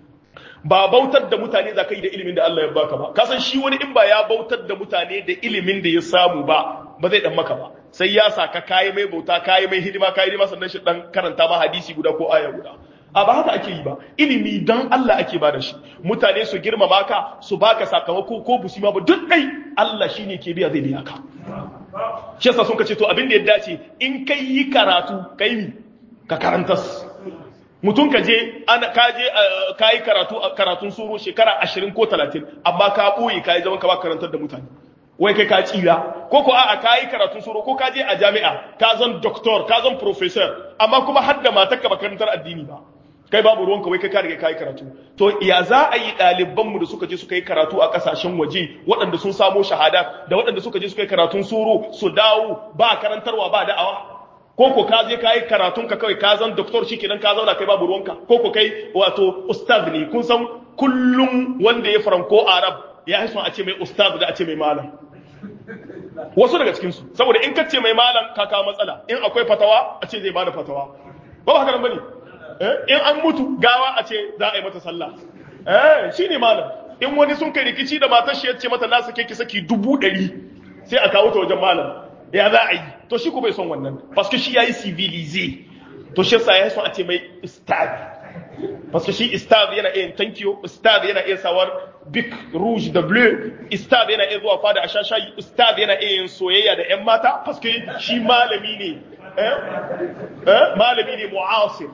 ba bautar da mutane za ka yi da ilimin da Allah ya baka ba kasan shi wani in ba ya bautar da mutane da ilimin da ya samu ba ba zai dan maka ba sai ya saka kayi mai bauta kayi mai hidima kayi hidima sannan shi dan karanta ma hadisi guda ko aya guda a ba haka ake yi ba ilimi dan Allah ake ba da shi mutane su girmama ka su baka sakamako ko busi ma ba duk dai Allah shine ke biya zai biya ka shi yasa sun ka ce to abin da ya dace in kai yi karatu kai ni ka karantas mutum ka je ana ka je ka yi karatu karatun suro shekara 20 ko 30 amma ka boye ka yi zaman ka ba karantar da mutane wai kai ka tsira ko ko a'a ka yi karatun suro ko ka je a jami'a ka zan doctor ka zan professor amma kuma har da matar ka ba karantar addini ba kai babu ruwanka wai kai ka riga ka yi karatu to ya za a yi ɗaliban mu da suka je suka yi karatu a ƙasashen waje waɗanda sun samo shahada da waɗanda suka je suka yi karatun suro su dawo ba karantarwa ba da'awa ko ko ka je ka yi karatun ka kawai ka zan doktor shikenan ka zauna kai babu ruwanka ko ko kai wato ustaz ne kun san kullum wanda ya faranko arab ya haifan a ce mai ustaz da a ce mai malam wasu daga cikin su saboda in ka ce mai malam ka kawo matsala in akwai fatawa a ce zai bada fatawa ba ba haka nan bane in an mutu gawa a ce za a yi mata sallah eh shine malam in wani sun kai rikici da matar shi ya ce mata na sake ki saki dubu ɗari sai a kawo ta wajen malam ya za a yi to shi ko bai son wannan paske shi yayi civilize to shi yasa ya son a ce mai ustad paske shi ustad yana iya thank you ustad yana iya sawar big rouge da bleu ustad yana iya zuwa fada a shashayi ustad yana iya yin soyayya da yan mata paske shi malami ne eh eh malami ne mu'asir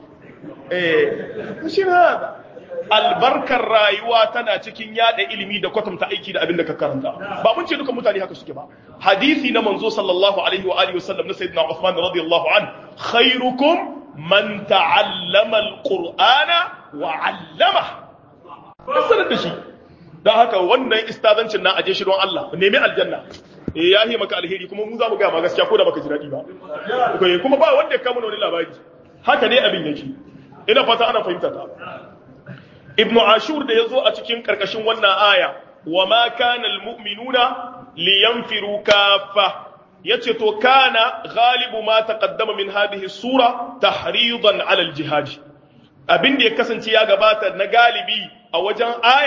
eh shi hada albarkar rayuwa tana cikin yada ilimi da kwatanta aiki da abin da ka karanta ba mun ce dukan mutane haka suke ba hadisi na manzo sallallahu alaihi wa alihi wasallam na sayyidina Uthman radiyallahu an khairukum man ta'allama alqur'ana wa 'allama sanar da shi dan haka wannan istazancin na aje shi don Allah nemi aljanna eh yahi maka alheri kuma mu za mu ga ma gaskiya ko da baka ji dadi ba kuma ba wanda ya kama wani labari haka ne abin yake ina fata ana fahimta ta ibnu ashur da yazo a cikin karkashin wannan aya wa ma kana almu'minuna liyanfiru kaffa yace to kana ghalibu ma taqaddama min hadhihi sura tahridan ala aljihad abin da ya kasance ya gabata na galibi a wajen aya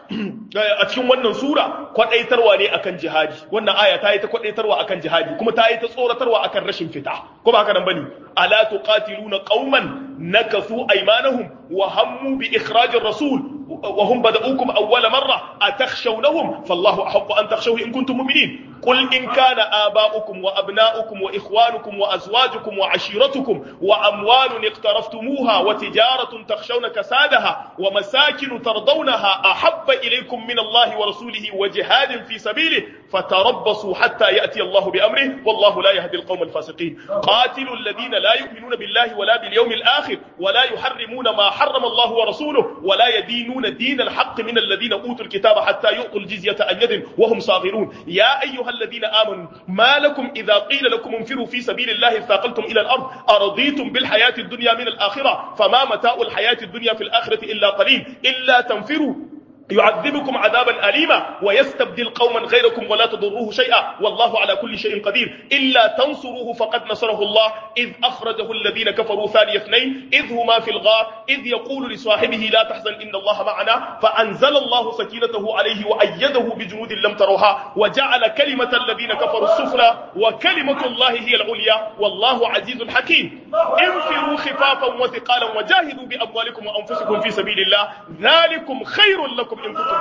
a cikin wannan sura kwadaitarwa ne akan jihadi wannan aya ta yi ta kwadaitarwa akan jihadi kuma ta yi ta tsoratarwa akan rashin fita ko ba haka nan bane ala tuqatiluna qauman nakathu aymanahum wa hammu bi ikhrajir rasul wa hum bada'ukum awwala marra atakhshawnahum fallahu ahaqqu an takhshawhu in kuntum mu'minin qul in kana aba'ukum wa abna'ukum wa ikhwanukum wa azwajukum wa ashiratukum wa amwalun iqtaraftumuha wa tijaratun takhshawna kasadaha wa masakin tardawnaha ahabba ilaykum min Allah wa rasulihi wa jihadin fi sabilihi fatarabbasu hatta ya'ti Allah bi amrihi wallahu la yahdi al-qawm al-fasiqin qatilu alladhina la yu'minuna billahi wa la bil yawmil akhir wa la yuharrimuna ma harrama Allah wa rasuluhu wa la yadinuna din al-haqq min alladhina utul kitaba hatta yu'tul jizyata an yadin wa hum saghirun ya ayyuha alladhina amanu ma lakum idha qila lakum انفروا في سبيل الله اثاقلتم الى الارض ارضيتم بالحياه الدنيا من الاخره فما متاع الحياه الدنيا في الاخره الا قليل الا تنفروا يعذبكم عذابا أليما ويستبدل قوما غيركم ولا تضروه شيئا والله على كل شيء قدير إلا تنصروه فقد نصره الله إذ أخرجه الذين كفروا ثاني اثنين إذ هما في الغار إذ يقول لصاحبه لا تحزن إن الله معنا فأنزل الله سكينته عليه وأيده بجنود لم تروها وجعل كلمة الذين كفروا السفلى وكلمة الله هي العليا والله عزيز حكيم انفروا خفافا وثقالا وجاهدوا بأموالكم وأنفسكم في سبيل الله ذلكم خير لكم in kuntum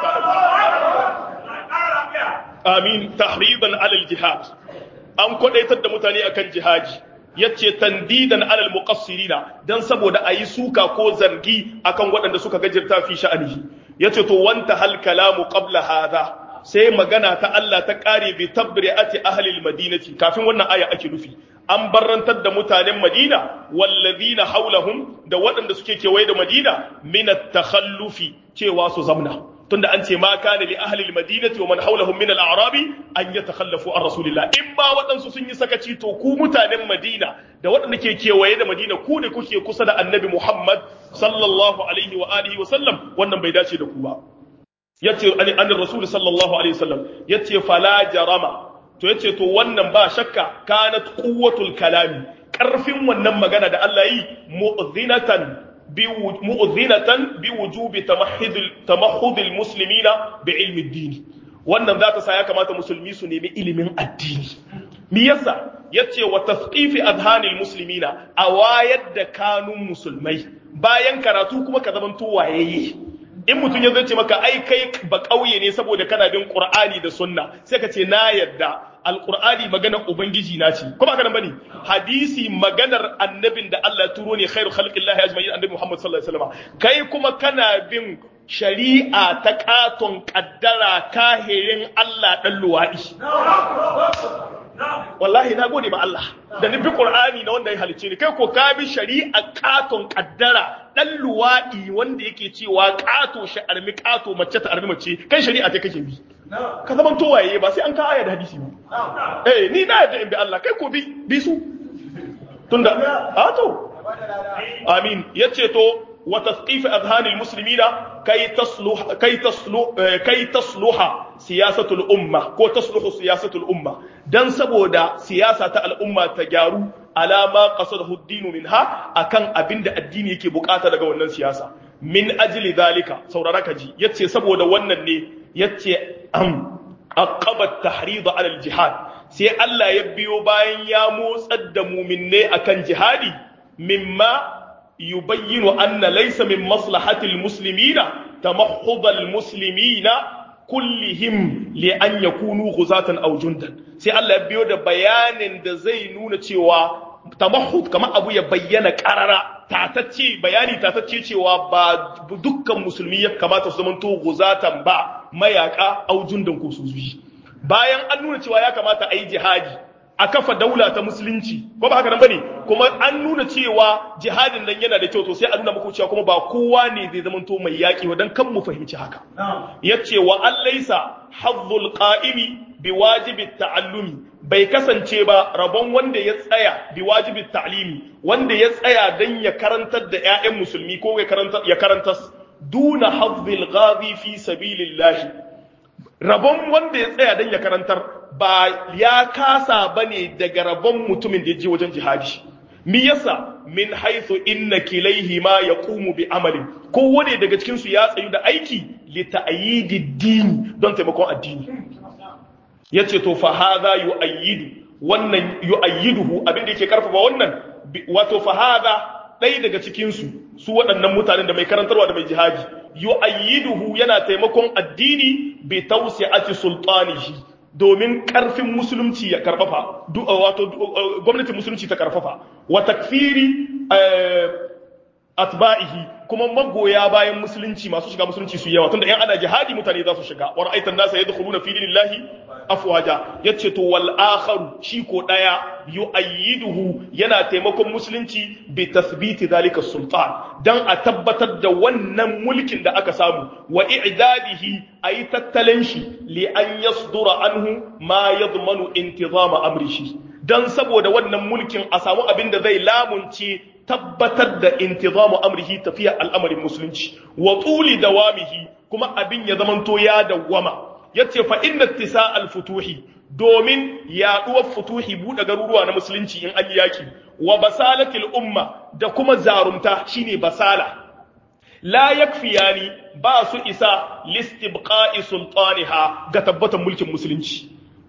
ta'lamun amin tahriban alal jihad an kwadaitar da mutane akan jihadi yace tandidan alal muqassirina dan saboda ayi suka ko zargi akan waɗanda suka gajirta fi sha'anihi yace to wanta hal kalamu qabla hadha sai magana ta Allah ta kare bi tabri'ati ahli almadinati kafin wannan aya ake nufi an barrantar da mutanen Madina wallazina haulahum da waɗanda suke kewaye da Madina min at-takhallufi cewa su zamna tunda an ce ma kana li ahli al-madinati wa man hawlahum min al-a'rabi an yatakhallafu an rasulillah in ba waɗansu sun yi sakaci to ku mutanen Madina da waɗanda ke kewaye da Madina ku ne kuke kusa da Annabi Muhammad sallallahu alaihi wa alihi wa sallam wannan bai dace da ku ba yace an rasul sallallahu alaihi wa sallam yace fala jarama to yace to wannan ba shakka kanat quwwatul kalami karfin wannan magana da Allah yi mu'zinatan mu'zinatan bi wujubi tamahhud tamahhud almuslimina bi ilmi ad-din wannan zata sa ya kamata musulmi su nemi ilimin addini me yasa yace wa tasqifi adhanil muslimina a wayar da kanun musulmai bayan karatu kuma ka zaman to wayayye in mutum ya zace maka ai kai ba kauye ne saboda kana bin qur'ani da sunna sai ka ce na yadda alqur'ani maganar ubangiji na ce kuma haka nan bane hadisi maganar annabin da Allah ya turo ne khairu khalqillahi ajma'in annabi Muhammad sallallahu alaihi wasallam kai kuma kana bin shari'a ta katon kaddara kahirin Allah dan luwadi wallahi na gode ma Allah da nufi Qur'ani na wanda ya halicce ni kai ko ka bi shari'a katon kaddara dan luwadi wanda yake cewa kato shi armi kato mace ta armi mace kai shari'a ta kake bi ka zaman to waye ba sai an ka aya da hadisi ba eh ni na yadda in bi Allah kai ko bi bi su tunda a to amin yace to wa tasqif adhan almuslimina kay tasluh kay tasluh kay tasluha siyasatul umma ko tasluhu siyasatul umma dan saboda siyasa ta al'umma ta gyaru alama qasadahu ad-din minha akan abinda addini yake bukata daga wannan siyasa min ajli zalika saurara ka ji yace saboda wannan ne yace am aqaba tahrid ala al-jihad sai Allah ya biyo bayan ya motsar da muminne akan jihadi mimma yubayyinu anna laysa min maslahati al-muslimina tamahhud al-muslimina kullihim li an yakunu ghuzatan aw jundan sai Allah ya biyo da bayanin da zai nuna cewa tamahhud kamar abu ya bayyana karara tatacce bayani tatacce cewa ba dukkan musulmi ya kamata su zamanto guzatan ba mayaka aw jundan ko suzuyi bayan an nuna cewa ya kamata a yi jihadi a kafa daula ta musulunci ko ba haka nan bane kuma an nuna cewa jihadin nan yana da kyau to sai a nuna muku cewa kuma ba kowa ne zai zama to mai yaki wa dan kan mu fahimci haka yace wa allaysa hazzul qa'imi biwajibi ta'allumi bai kasance ba rabon wanda ya tsaya biwajibi ta'limi wanda ya tsaya dan ya karantar da ƴaƴan musulmi ko ya karanta ya karantar duna hazzil ghazi fi sabilillah rabon wanda ya tsaya dan ya karantar ba ya kasa bane daga rabon mutumin da ya je wajen jihadi mi yasa min haythu inna kilayhima yaqumu bi amalin kowane daga cikin su ya tsayu da aiki li ta'yidi dini don taimakon addini yace to fa hadha yu'ayyidu wannan yu'ayyiduhu abin da yake karfafa wannan wato fa hadha ɗaya daga cikin su su waɗannan mutanen da mai karantarwa da mai jihadi yu'ayyiduhu yana taimakon addini bi tawsi'ati sultanihi domin karfin musulunci ya karfafa wato gwamnatin musulunci ta karfafa wa takfiri atba'ihi kuma magoya bayan musulunci masu shiga musulunci su yawa tunda yan ana jihadi mutane za su shiga wa ra'aitan nasa yadkhuluna fi dinillahi afwaja yace to wal akharu shi ko daya yu'ayyiduhu yana taimakon musulunci bi tathbiti zalika sultan dan a tabbatar da wannan mulkin da aka samu wa i'dadihi ayi tattalin shi li an yasdura anhu ma yadmanu intizama amrihi dan saboda wannan mulkin a samu abin da zai lamunce tabbatar da intizamu amrihi tafiya al'amarin musulunci wa tuli dawamihi kuma abin ya zamanto ya dawwama yace fa inna tisa al-futuhi domin yaduwar futuhi buɗe garuruwa na musulunci in an yaki wa basalatil umma da kuma zarumta shine basala la yakfiyani ba su isa listibqa'i sultaniha ga tabbatan mulkin musulunci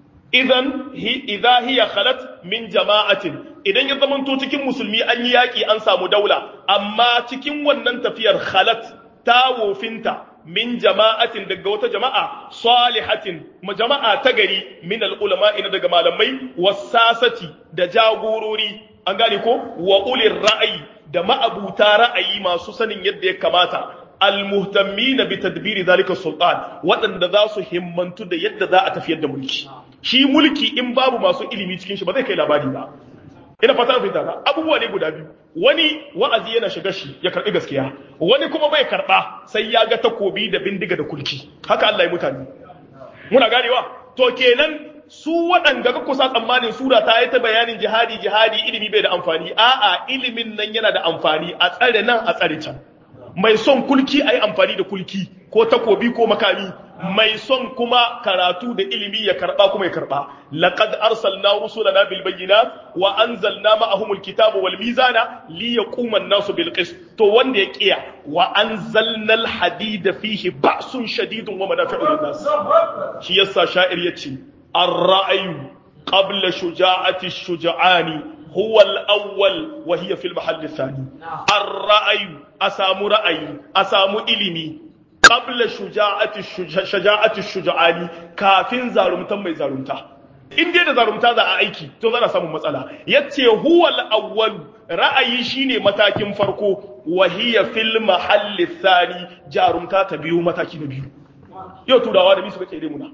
idan idha hiya khalat min jama'atin idan ya zamanto cikin musulmi an yi yaki an samu daula amma cikin wannan tafiyar khalat ta wofinta min jama'atin daga wata jama'a salihatin jama'a ta gari min al'ulama ina daga malamai wasasati da jagorori an gane ko wa ulir ra'ayi da ma'abuta ra'ayi masu sanin yadda ya kamata almuhtammina bi tadbiri zalika sultan waɗanda za su himmantu da yadda za a tafiyar da mulki shi mulki in babu masu ilimi cikin shi ba zai kai labari ba ina fata fita ba abubuwa ne guda biyu wani wa'azi yana shiga shi ya karbi gaskiya wani kuma bai karba sai ya ga takobi da bindiga da kulki haka Allah ya mutane muna ganewa to kenan su waɗanda ka kusa tsammanin sura ta yi ta bayanin jihadi jihadi ilimi bai da amfani a'a ilimin nan yana da amfani a tsare nan a tsare can mai son kulki a yi amfani da kulki ko takobi ko makami mai son kuma karatu da ilimi ya karba kuma ya karba laqad arsalna rusulana bil bayyinat wa anzalna ma'ahumul kitaba wal mizana li yaquma an-nasu bil qist to wanda ya kiya wa anzalna al hadida fihi ba'sun shadidun wa manafi'u lin nas shi yasa sha'ir yace ar-ra'yu qabla shuja'ati ash-shuja'ani huwa al-awwal wa hiya fil mahall ath-thani ar-ra'yu asamu ra'ayi asamu ilimi qabla shuja'ati shuja'ati shuja'ani kafin zarumtan mai zarumta in dai da zarumta za a aiki to za a samu matsala yace huwa al-awwal ra'ayi shine matakin farko wa hiya fil mahalli thani jarumta ta biyu mataki na biyu yau turawa da bisu kake muna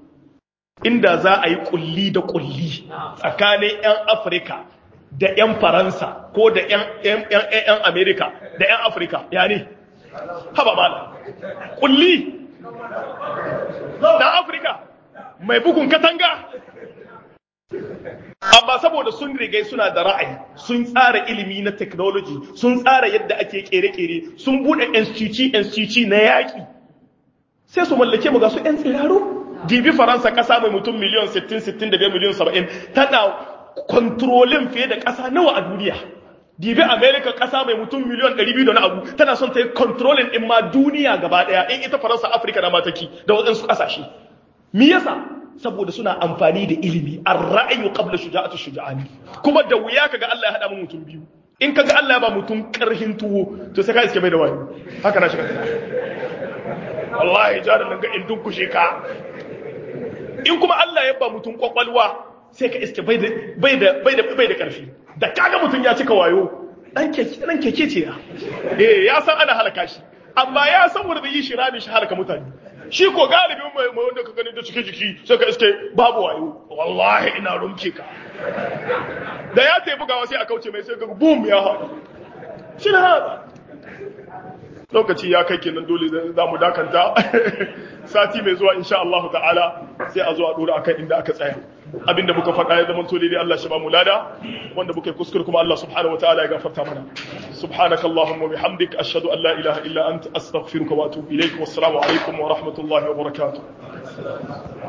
inda za a yi kulli da kulli tsakanin yan Afirka da yan Faransa ko da yan yan yan America da yan Afirka ya ne haba mala kulli da afirka mai bugun katanga amma saboda sun rigai suna da ra'ayi sun tsara ilimi na technology sun tsara yadda ake kere-kere sun bude instituci na yaƙi sai su mallake mu ga su 'yan tsiraro dibi faransa ƙasa mai mutum miliyan 60-65 miliyan 70 tana kontrolin fiye da ƙasa nawa a duniya dibi america kasa mai mutum miliyan 200 da na abu tana son ta yi controlling din ma duniya gaba daya in ita faransa afirka na mataki da waɗansu ƙasashe me yasa saboda suna amfani da ilimi ar ra'ayu qabla shuja'atu shuja'ani kuma da wuya kaga Allah ya hada mu mutum biyu in kaga Allah ya ba mutum karhin tuwo to sai ka iske bai da wani haka na shiga wallahi jaran nan ga in dunkushe ka in kuma Allah ya ba mutum kwakwalwa sai ka iske bai da bai da bai da bai da karfi da kaga mutum ya cika wayo dan keke dan keke ce ya eh ya san ana halaka shi amma ya san wanda yi shi rami shi halaka mutane shi ko galibin mai mai wanda ka gani da cike jiki sai ka iske babu wayo wallahi ina rumke ka da ya tafi bugawa sai a kauce mai sai ga boom ya haɗu shi na haɗa lokaci ya kai kenan dole za mu dakanta sati mai zuwa insha Allah ta'ala sai a zo a dora akan inda aka tsaya abinda muka faɗa ya zama tole dai Allah shi ba mu lada wanda muka yi kuskure kuma Allah subhanahu wataala ya gafarta mana subhanaka allahumma bihamdik ashhadu an la ilaha illa anta astaghfiruka wa atubu ilaik wassalamu alaikum wa rahmatullahi wa barakatuh